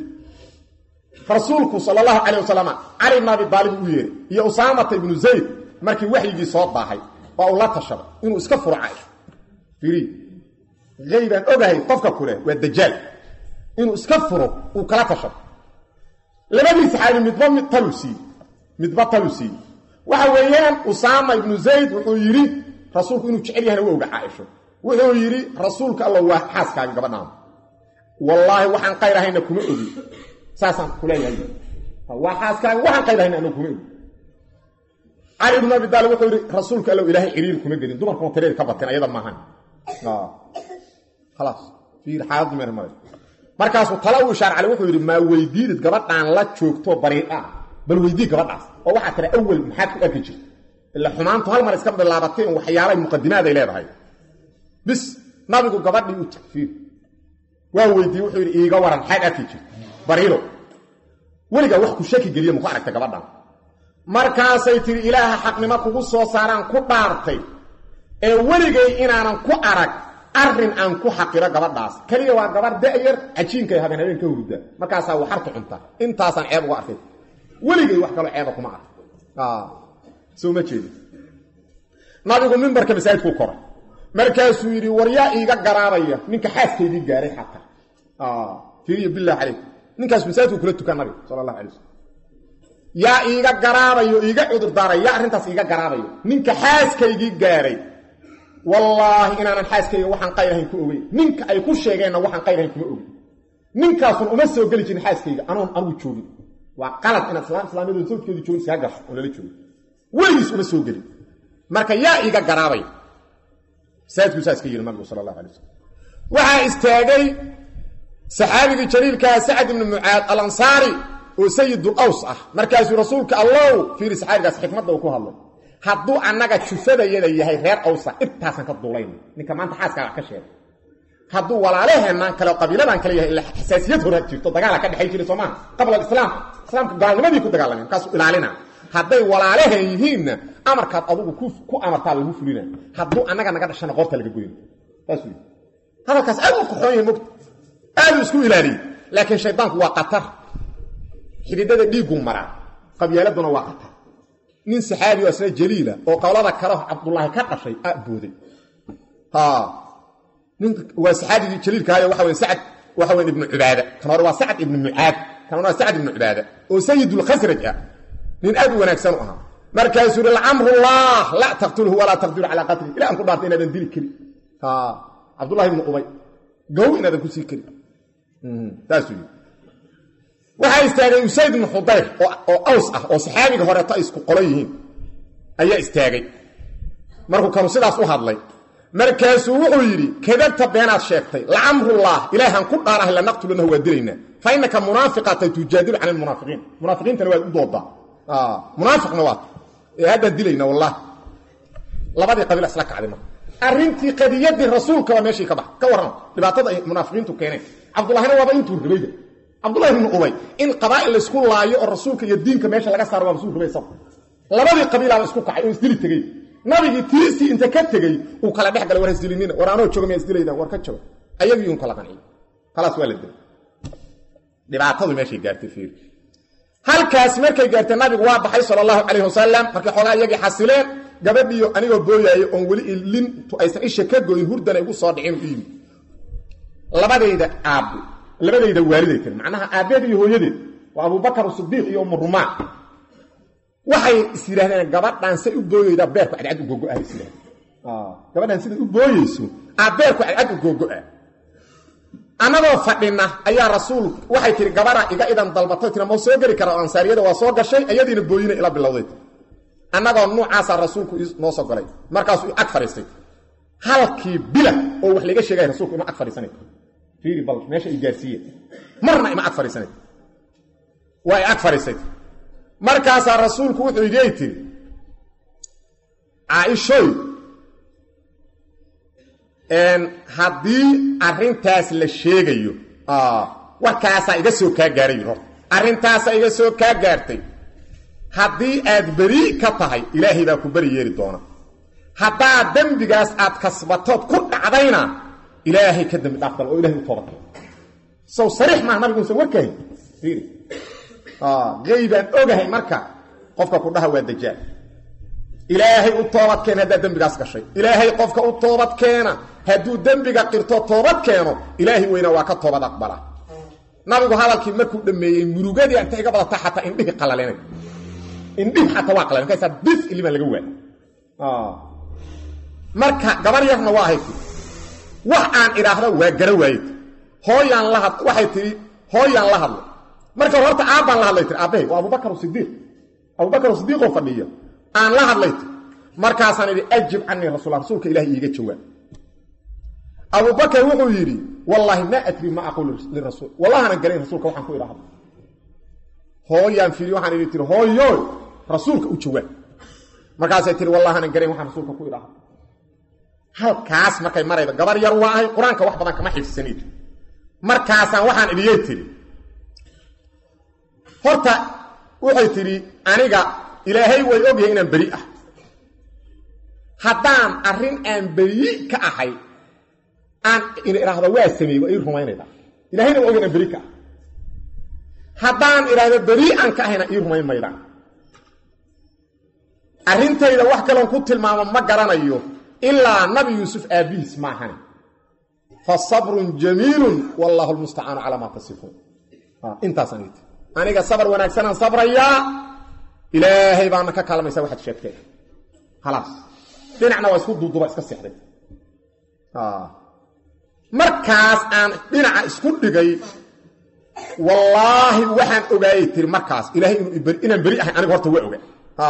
rasuulku sal allahu calayh wasalam cali ibn abi daalib u yeeray iyo usaamata ibnu zayd markii waxyigii soo daahay waa uu la tashaday inuu iska furo caaisha fiiri aybaan ogahay qofka kule waa dajaal inuu iska furo uu kala tashado labadii saxaabi midba mid talu siiyey midba talu siiyey waxa weeyaan usaama ibnu zayd wuxuu yidhi rasuulku inuu jecel yahana waa oga caaisho wuxuu yidhi rasuulka alla waa xaaskaaga gabadhaana wallaahi waxaan qayr ahayna kuma ogi saasaan kuleeyahay waa xaaskaaga waxaan qayr ahayna anagu kuma ogi cali ibnu abi daalib wuxuu yidhi rasuulka allow ilaahay ciriiri kuma gelin dumarkuma tireed ka bateen ayada maahan khalaas fiir xaaladdu meer mare markaasuu tala u ishaar cali wuxuu yidhi maa weydiidid gabadhaan la joogto bariidha bal weydii gabadhaas oo waxaa tira awel maxaad ku arki jirta ila xumaantu hal mar iska bilaabatay in waxyaalay muqadimaaday leedahay bis nabigu gabadhii u tagfiir waa weydiiyey wuxuu yidhi iiga waran maxaad arki jirta bariiro weligaa wax ku shaki geliya maku aragta gabadhan markaasay tidhi ilaaha xaqnimo kugu soo saaraan ku dhaartay ee weligay inaanan ku arag arrin aan ku xaqiro gabadhaas keliya waa gabar da'yar cajiinkay habeen habeen ka hurda markaasaa waxartu cunta intaasaan ceeb uga arkay weligay wax kaloo ceeba kuma ark soo ma jeedi nabigu mimbarka masaajidkuu koray markaasuu yidhi war yaa iiga garaabaya ninka xaaskaydii gaaray xataa fiiriyo bilah calaykum ninkaas masaajidku kula tukan nabiga sala allahu alay waslm yaa iiga garaabayo iiga cudurdaaray yaa arrintaas iiga garaabayo ninka xaaskaygii gaaray wallaahi inaanan xaaskayga waxaan qayrahayn ku ogeyn ninka ay ku sheegeenna waxaan qayrahayn kuma ogin ninkaasun uma soo geli jirin xaaskayga anoon anugu joogin waa qalad inaad islaam islaamiyadu sawjkeedu joogin iskaga gasho oo lala joogo weligiis uma soo gelin marka yaa iiga garaabay masaajidku saa iska yidhi nabigu sala allahu alay wasalam waxaa istaagay saxaabigii jaliilkaa sacad ibnu mucaad alansaari oo sayidul aws ah markaasuu rasuulka allow fiiri saxaabigaas xikmadda uu ku hadlay hadduu annaga jufadayada yahay reer awsa intaasaan ka duulayna ninka maanta xaaskaa wax ka sheegay hadduu walaalaheenaan kale qabiiladaan kale yahay ila xasaasiyad hora jirto dagaala ka dhexay jiray soomaa qabla alislaam islaamka gaalnimadii ku dagaalameen markaasuu ilaalina hadday walaalaheen yihiinna amarkaad adugu ku amartaa lagu fulina hadduu annaga naga dhashana qoorta laga goyna saas wy hadalkaas aad u qoxoon yahay mogta aaduu isku ilaaliyey laakiin shaydaanku waa qatar xididada dhiigguu maraa qabyaaladuna waa qatar nin saxaabi oo isna jaliila oo qowlada kale cabdullaahi ka dhashay a booday nin waa saxaabigii jaliilkaayo waxa wey sacad waxa weyn ibnu cubaada kan hore waa sacad ibnu mucaad kan hore waa sacad ibnu cubaada oo sayidulkhasraj ah nin aad u wanaagsan u ahaa markaasuu yihi lacamrullah laa taqtulhu walaa taqdiru calaa qatli ila aan ku dhaartay inaadan dili karin cabdullahi ibnu ubay gow inaadan kusii karin saasuu yii waxaa istaagay usayd ibnu xudayr oo aws ah oo saxaabiga horeeto ay isku qolo yihiin ayaa istaagay markuu kanu sidaas u hadlay markaasuu wuxuu yidhi kadabta beenaad sheegtay lacamrullah ilaahan ku dhaarahay lanaqtulanahu waa dilaynaa fa innaka munaafiqata tujaadilu can almunaafiqiin munaafiqiintana waad u doodaa munaafiqna waad ee haddaan dilayna wallahi labadii qabiil isla kacday marka arrintii qadiyadii rasuulka waa meeshii ka bax ka warran dhibaatada ay munaafiqiintu keeneen cabdullahina waaba intuu ribayda cabdullahi ibnu ubay in qabaa'il laysku laayo oo rasuulka iyo diinka meesha laga saaro waa rasuul ribay sab labadii qabiilaaba isku kacay oo isdili tegey nabigii tiisii inta ka tegey uu kala dhex galay war isdilinina war anoo jooga miyaa isdilaydaan war ka jooga ayagii un kala qanciy khalaas waa la dilay dhibaatadu meeshay gaartay fiir halkaas markay gaartay nabigu waa baxay sala allahu calayhi wasalam markay xoogaa iyagii xasileen gabadhiyo anigoo booyaayo oon weli lintu aysan isha ka goyn hurdana igu soo dhicin u yimi labadayda aabbe labadayda waaliday tiri macnaha aabbeed iyo hooyadeed waa abubakar sidiiq iyo umu rumaan waxay is yidhahdeen gabadhaan say u booyeydaa beerku cadcad u gogo'ah is yidhahdeen gabadhaan siday u booyeyso aa beerku cadcad u gogo'ah annagoo fadhina ayaa rasuul waxay tihi gabadha iga idan dalbatay tiri ma soo geli kara ansaariyada waa soo gashay ayadiina booyina ila bilowday annagoo nuucaasaa rasuulku noo soo galay markaasuu ag fadhiistay halkii bila oo wax laga sheegaya rasuulku ima ag fadhiisanay fiiri bal meesha ay gaarsiiyeen marna ima ag fadhiisanay waa ay ag fadhiisay markaasaa rasuulku wuxuu igey tiri caaishoy haddii arrintaas la sheegayo warkaasaa iga soo kaa gaaray horta arrintaasaa iga soo kaa gaartay haddii aad beri ka tahay ilaahay baa ku beri yeeli doona haddaad dembigaas aad kasbatood ku dhacdayna ilaahay ka dembi dhaaf dal oo ilahay u toobadka sow sariix maaha nabiguusan warkahay fiiri geybaan ogahay marka qofka ku dhaha waa dajaal ilaahay u toobad keena haddaad dembigaas gashay ilaahay qofka u toobad keena hadduu dembiga qirto toobad keeno ilaahay weyna waa ka toobad aqbala nabigu hadalkii markuu dhammeeyey murugadii inta iga badata xataa indhihii qalaleenay indhihi xataa waa qalalen markaasaa bis ilimaan laga waay marka gabar yarna waa ahayd wax aan idhaahdo waa gara waayed hooyaan la had waxay tihi hooyaan la hadlo marka horta aabbaan la hadlay tir aabbahay waa abubakar sidiiq abubakar sidiiqoo fadhiya aan la hadlay tir markaasaan idhi ajib canii rasul rasuulka ilahi iiga jawaab abubakar wuxuu yidhi wallaahi maa adri ma aqul lirasuul wallahana garayn rasuulka waxaan ku idhaahdo hooyaan fiiri waxaan idhi tiri hooyoy rasuulka u jawaab markaasay tiri wallahaanan garayn waxaan rasuulka ku idhaahdo halkaas markay maraydo gabar yar waa ahay qur-aanka wax badan kama xifsaniid markaasaan waxaan idhiyey tiri horta waxay tidhi aniga ilaahay way ogyahay inaan beri ah haddaan arrin aan beri ka ahay aan idhaahdo waa sameeyey waa ii rumaynayda ilahayna waa ogay inaan beri ka ah haddaan idhaahdo beri aan ka ahayna ii rumayn maydaan arrintayda wax kaloon ku tilmaamo ma garanayo ilaa nabi yuusuf aabbihiis maahane fa sabrun jamiilun wallaahu lmustacaanu calaa maa tasifuun intaasaan iti aniga sabar wanaagsanaan sabrayaa ilaahay baana ka kaalmaysa waxaad sheegteen khalaas dhinacna waa isku duuduba iska seexday markaas aan dhinaca isku dhigay wallaahi waxaan ogaayay tiri markaas ilaahay inaan beri ahay aniga horta waa oga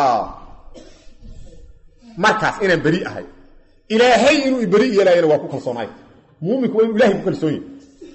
markaas inaan beri ahay ilaahay inuu iberi yeelaayana waa ku kalsoonaay muuminku waa inuu ilahay ku kalsoon yahy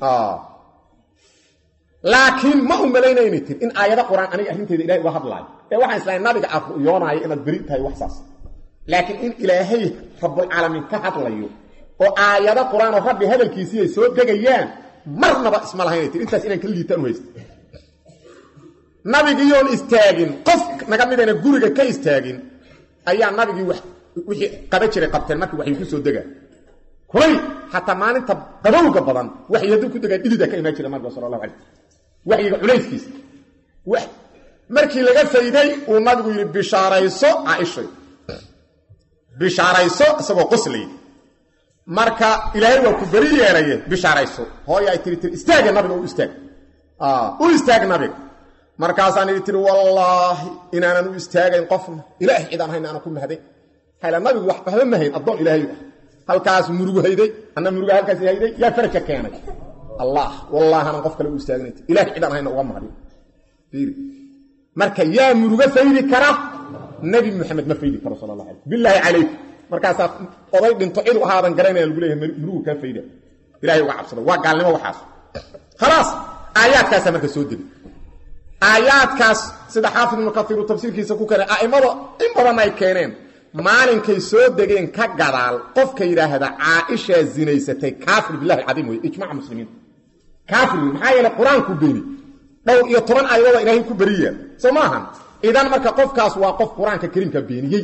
laakiin ma u malaynayna tir in aayado qur-aan aniga arrinteeda ilahay uga hadlaayo ee waxaan islahay nabiga aad ru'yoonaayo inaad beri tahay wax saas laakiin in ilaahay rabbulcaalamiin ka hadlayo oo aayado qur-aan oo rabbi hadalkiisii ay soo degayaan marnaba isma lahaynay tir intaas inaan ka liitaan u haysta nabigiiyoon istaagin qof naga midayna guriga ka istaagin ayaa nabigii wixii qaba jiray qabteen markii waxay ku soo degaan kulay xataa maalinta qabowga badan waxay hadduu ku degaan dhidida ka imaan jira nabiga sala allahu calay waxyiga culayskiisa markii laga fayday uu nabigu yidhi bishaarayso caaishay bishaarayso isagoo qoslay marka ilaahay waa ku beri yeelaye bishaarayso hooya ay tiri tiri istaaga nabiga u istaag u istaag nabiga markaasaan idhi tiri wallaahi inaanan u istaagayn qofna ilaahay cidaan hayna aanan ku mahday hayla nabigu wax waxba ma hayn addoon ilaahay ah halkaas murugu hayday anna muruga halkaas hayday yaa faraja keenay allah wallaahi aanan qof kale u istaagnayn ilaahay cidaan hayna uga mahday fiiri marka yaa muruga faydi kara nabi maxamed ma faydi karo sala allah alay bilaahi calaykum markaasaa oday dhinto cid u ahaadan garanaya lagu leeyahay murugu kaa fayda ilahay uga cabsada waa gaalnimo waxaas khalaas aayaadkaasaa marka soo degay aayaadkaas sida xaafid ibnu kaiiru tafsiirkiisa ku keenay a'immada in badan ay keeneen maalinkay soo degeen ka gadaal qofka yidhaahda caaishaa zinaysatay kaafir bilahi alcadiim wey ijmaca muslimiinta kaafir wey maxaa yeele qur-aanku beeni dhowr iyo toban aayadooda ilaahay ku beriyaa soo maahan idan marka qofkaas waa qof qur-aanka kariimka beeniyey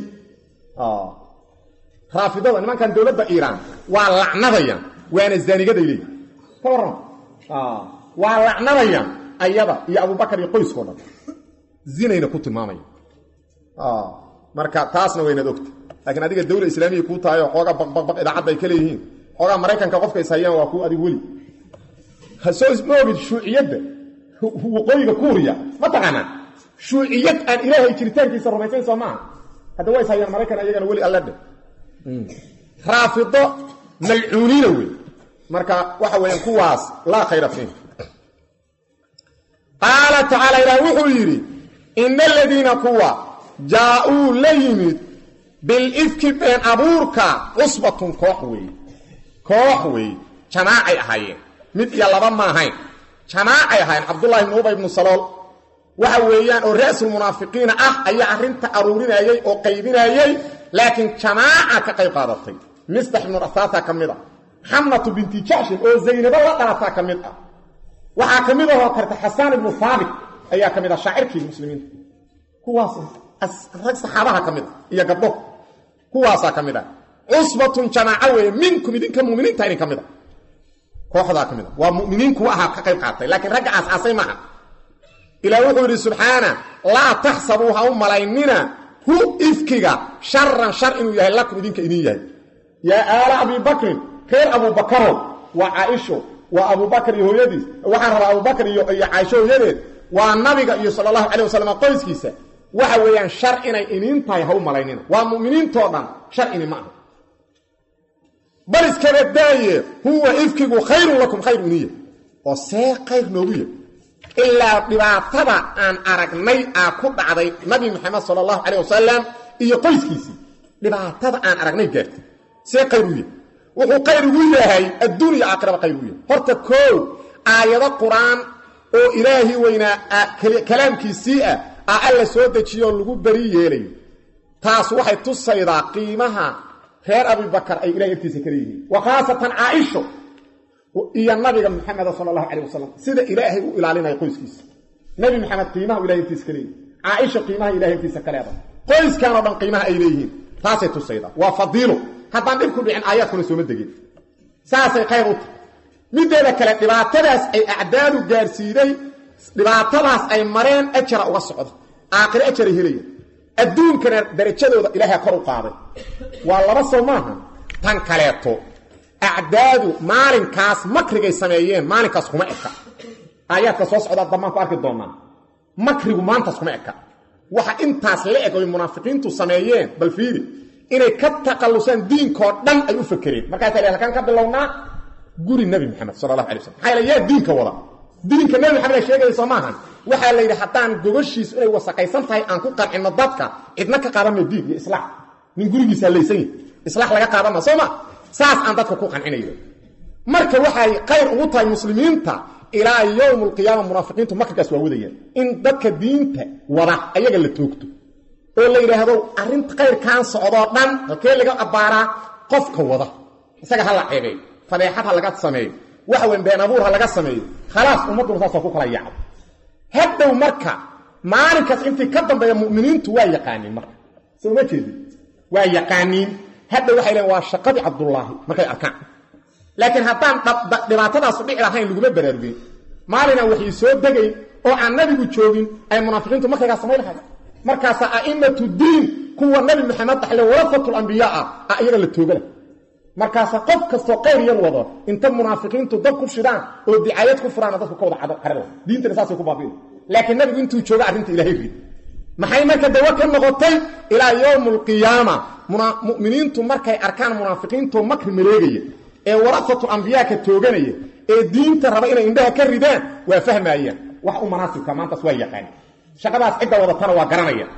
raafidada nimankan dowladda iiraan waa lacnadayaan waana zaanigaday leeyihin ka warrama waa lacnadayaan ayada iyo abubakar iyo qoyskao dhan zinayna ku tilmaamaya marka taasna waynaad ogta laakiin adiga dawla islaamiya kuu tahay oo xoogaa baqbaqbaq idaacadda ay ka leeyihiin xoogaa maraykanka qofka is hayaan waa kuu adig weli hasoo isma ogid shuuciyadda waqooyiga kuuriya ma taqaanaa shuuciyad aan ilaahay jiritaankiisa rumaysayn soo maaha hadda waa is hayaan maraykan ayagana weli alle dhe raafido malcuuniina wey marka waxa weeyaan kuwaas laa khayra fiih qaala tacaala ilaah wuxuu yidhi ina aladiina kuwa jaa-uu la yimid bilifki been abuurka cusbatun koox weeye koox weeye jamaacay ahaayeen mid iyo laba ma ahayn jamaacay ahaayeen cabdullahi ibnu ubay ibnu salool waxa weeyaan oo ra'sulmunaafiqiina ah ayaa arrinta aruurinayey oo qaybinayey laakiin jamaaca ka qayb qaadatay mistax ibnu rasaasa ka mid a xamnatu binti jacshin oo zaynabo la dhalataa ka mid ah waxaa ka mid ahoo karta xasaan ibnu haabit ayaa ka mid ah shaacirkii muslimiinta kuwaas rag saxaabaha ka mid a iyo gabdho kuwaasaa ka mid ah cusbatun jamaaco weeye minkum idinka muminiinta idin ka mid a kooxdaa ka mid a waa muminiin kuwa ahaa ka qayb qaatay laakiin ragga aas-aasay maaha ilaah wuxuu yidhi subxaana laa taxsabuu ha u malaynina hu ifkiga sharan shar inuu yahay lakum idinka idin yahay yaa aala abibakrin reer abubakarow waa caaisho waa abubakar iyo hooyadiis waxaan rabaa abubakar iyo iyo caaisho hooyadeed waa nabiga iyo sala allahu calay wasalam qoyskiisa waxa weeyaan shar inay iniin tahay ha u malaynina waa mu'miniintoo dhan shar ini ma aha bal iskaba daaye huwa ifkigu khayrun lakum khayr iniya oo see khayr noogu yahy ilaa dhibaatada aan aragnay aa ku dhacday nabi maxamed sala allahu calayh wasalam iyo qoyskiisii dhibaatada aan aragnay gaartay see khayr u yahy wuxuu khayr ugu yahay adduuniya aakhiraba khayr ugu yahay horta koow aayado qur-aan oo ilaahi weynaa kalaamkiisii ah aa alla soo dejiyoo lagu beri yeelayo taas waxay tusaydaa qiimaha reer abibakar ay ilahay agtiisa ka leeyihiin wa khaasatan caaisho iyo nabiga maxameda sala allahu calayh wasalam sida ilaahay u ilaalinayo qoyskiisa nebi maxamed qiimaha u ilahay agtiisa ka leeyihin caaisha qiimaha ilahay agtiisa ka leedahay qoyskanoo dhan qiimaha ay leeyihiin taasay tusaydaa waa fadiilo haddaan dhib ku dhicin aayaadkuna sooma degin saasay khayr u tahay mideeda kale dhibaatadaas ay acdaadu gaarsiiday dhibaatadaas ay mareen ajara uga socda aakhire ajaray helaya adduunkana darajadooda ilaahay kor u qaaday waa laba soo maaha tan kaleeto acdaadu maalinkaas makrigay sameeyeen maalinkaas kuma eka aayaadka soo socdaa dambaan ku arki doonaa makrigu maantaas kuma eka waxa intaas la eg oy munaafiqiintu sameeyeen bal fiiri inay ka taqallusaan diinkoo dhan ay u fakereen markaasaa halkaan ka bilownaa guri nebi maxamed sala allahu alay waslam maxaa yaele yaa diinka wada diinka nebi maxamed a sheegaya soo maahan waxaa la yidhi haddaan gogoshiisu inay wasaqaysan tahay aan ku qancinno dadka cidna ka qaadanma diin iyo islaax nin gurigiisa hallaysan yahi islaax laga qaadanma soo ma saas aan dadka ku qancinayo marka waxay khayr ugu tahay muslimiinta ilaa yowm alqiyaama munaafiqiintu makrigaas waa wadayaan in dadka diinta wada ayaga la toogto oo la yidhaahdo arrinta khayrkaan socdoo dhan halkee laga abbaaraa qofka wada isaga ha la ceebeeyo fadeexad ha laga sameeyo waxa weyn been abuur ha laga sameeyo khalaas ummadduna saasoo ku kala yaacdo hadhow marka maalinkaas intii ka dambeeya mu'miniintu waa yaqaaniin marka soo ma jeedin waa yaqaaniin hadhow waxay leein waa shaqadii cabdullaahi markay arkaan laakiin haddaan dhibaatadaasu dhici lahayn laguma baraarugin maalinaan waxay soo degayn oo aan nabigu joogin ay munaafiqiintu markaygaa samay lahayd markaasaa a'imatu diin kuwa nabi maxamed dhaxle warafatlambiyaa ah a iyaga la toogala markaasaa qof kastoo qayr yar wado inta munaafiqiintu dad ku shidaan oo dicaayad ku furaana dadku ka wada carada diintana saasay ku baabiin laakiin nabigu intuu jooga arrinta ilahay rid maxay marka dawa ka noqotay ilaa yowm alqiyaama mu'miniintu markay arkaan munaafiqiintoo makri maleegaya ee warafatu ambiyaaka tooganaya ee diinta raba inay indhaha ka ridaan waa fahmaayaan wax u manaasibka maantaas waa yaqaan shaqadaas cidda wadatana waa garanaya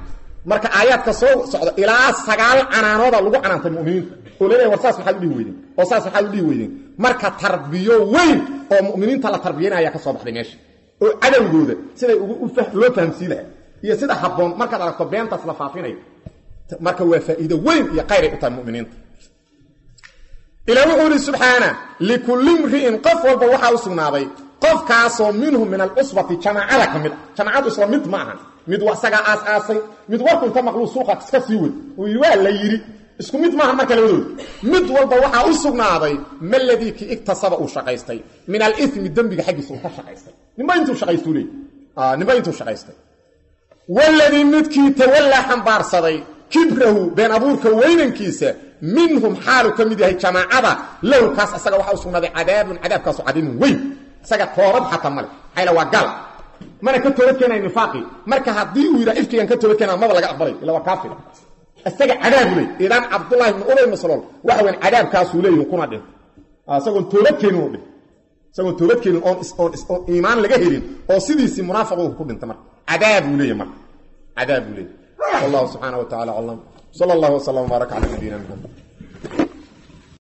marka aayaadka soo socda ilaa sagaal canaanooda lagu canaantay muminiinta oo laleeyahy war saas maxaad udhihi weydeen oo saas maxaad udhihi weydeen marka tarbiyo weyn oo mu'miniinta la tarbiyanaya ka soo baxday meesha oo cadowgooda siday loo fahamsii laha iyo sida habboon markaad aragto beentaas la faafinayo marka waa faa'iido weyn iyo qayray u tahay muminiinta ilaa wuxuu ihi subxaana likulli mri'in qof walba waxaa u sugnaaday qofkaasoo minhum min alcusbati jamaacada ka mid a jamaacadu isla mid ma aha mid isagaa aas-aasay mid warku inta maqluu suuqa iska sii wad uu yidhi waa la yidhi isku mid maaha marka labadooda mid walba waxaa u sugnaaday maladii ki igtasaba uu shaqaystay min alimi dembiga xaggiisa uu ka shaqaystay nimba intuu shaqaystuu leey nimba intuu shaqaystay waladii midkii tawallaa xambaarsaday kibrahu been abuurka weynankiisa minhum xaalu ka mid yahay jamaacada lahu kaas isaga waxaa u sugnaaday cadaabun cadaabkaasu cadiimun weyn isaga toobad xataa male maxayla waa gal mana ka toobad keenaya nifaaqii marka haddii uu yidhaha ifkigan ka toobad keenaa maba laga aqbalay ila waa kaafir isaga cadaabu ley idan cabdullahi ibnu ubay maslool waxa weyn cadaabkaasuu leeyihin kuna dhin isagoon toobad keenin u dhin isagoon toobad keenin oon oon iimaan laga helin oo sidiisii munaafiqu ku dhinta marka cadaabuu leeyahy marka cadaabuu leeyahy wallahu subxaana wa tacala aclam sala allahu wasalam wbaaraka cala nabiyina maxamed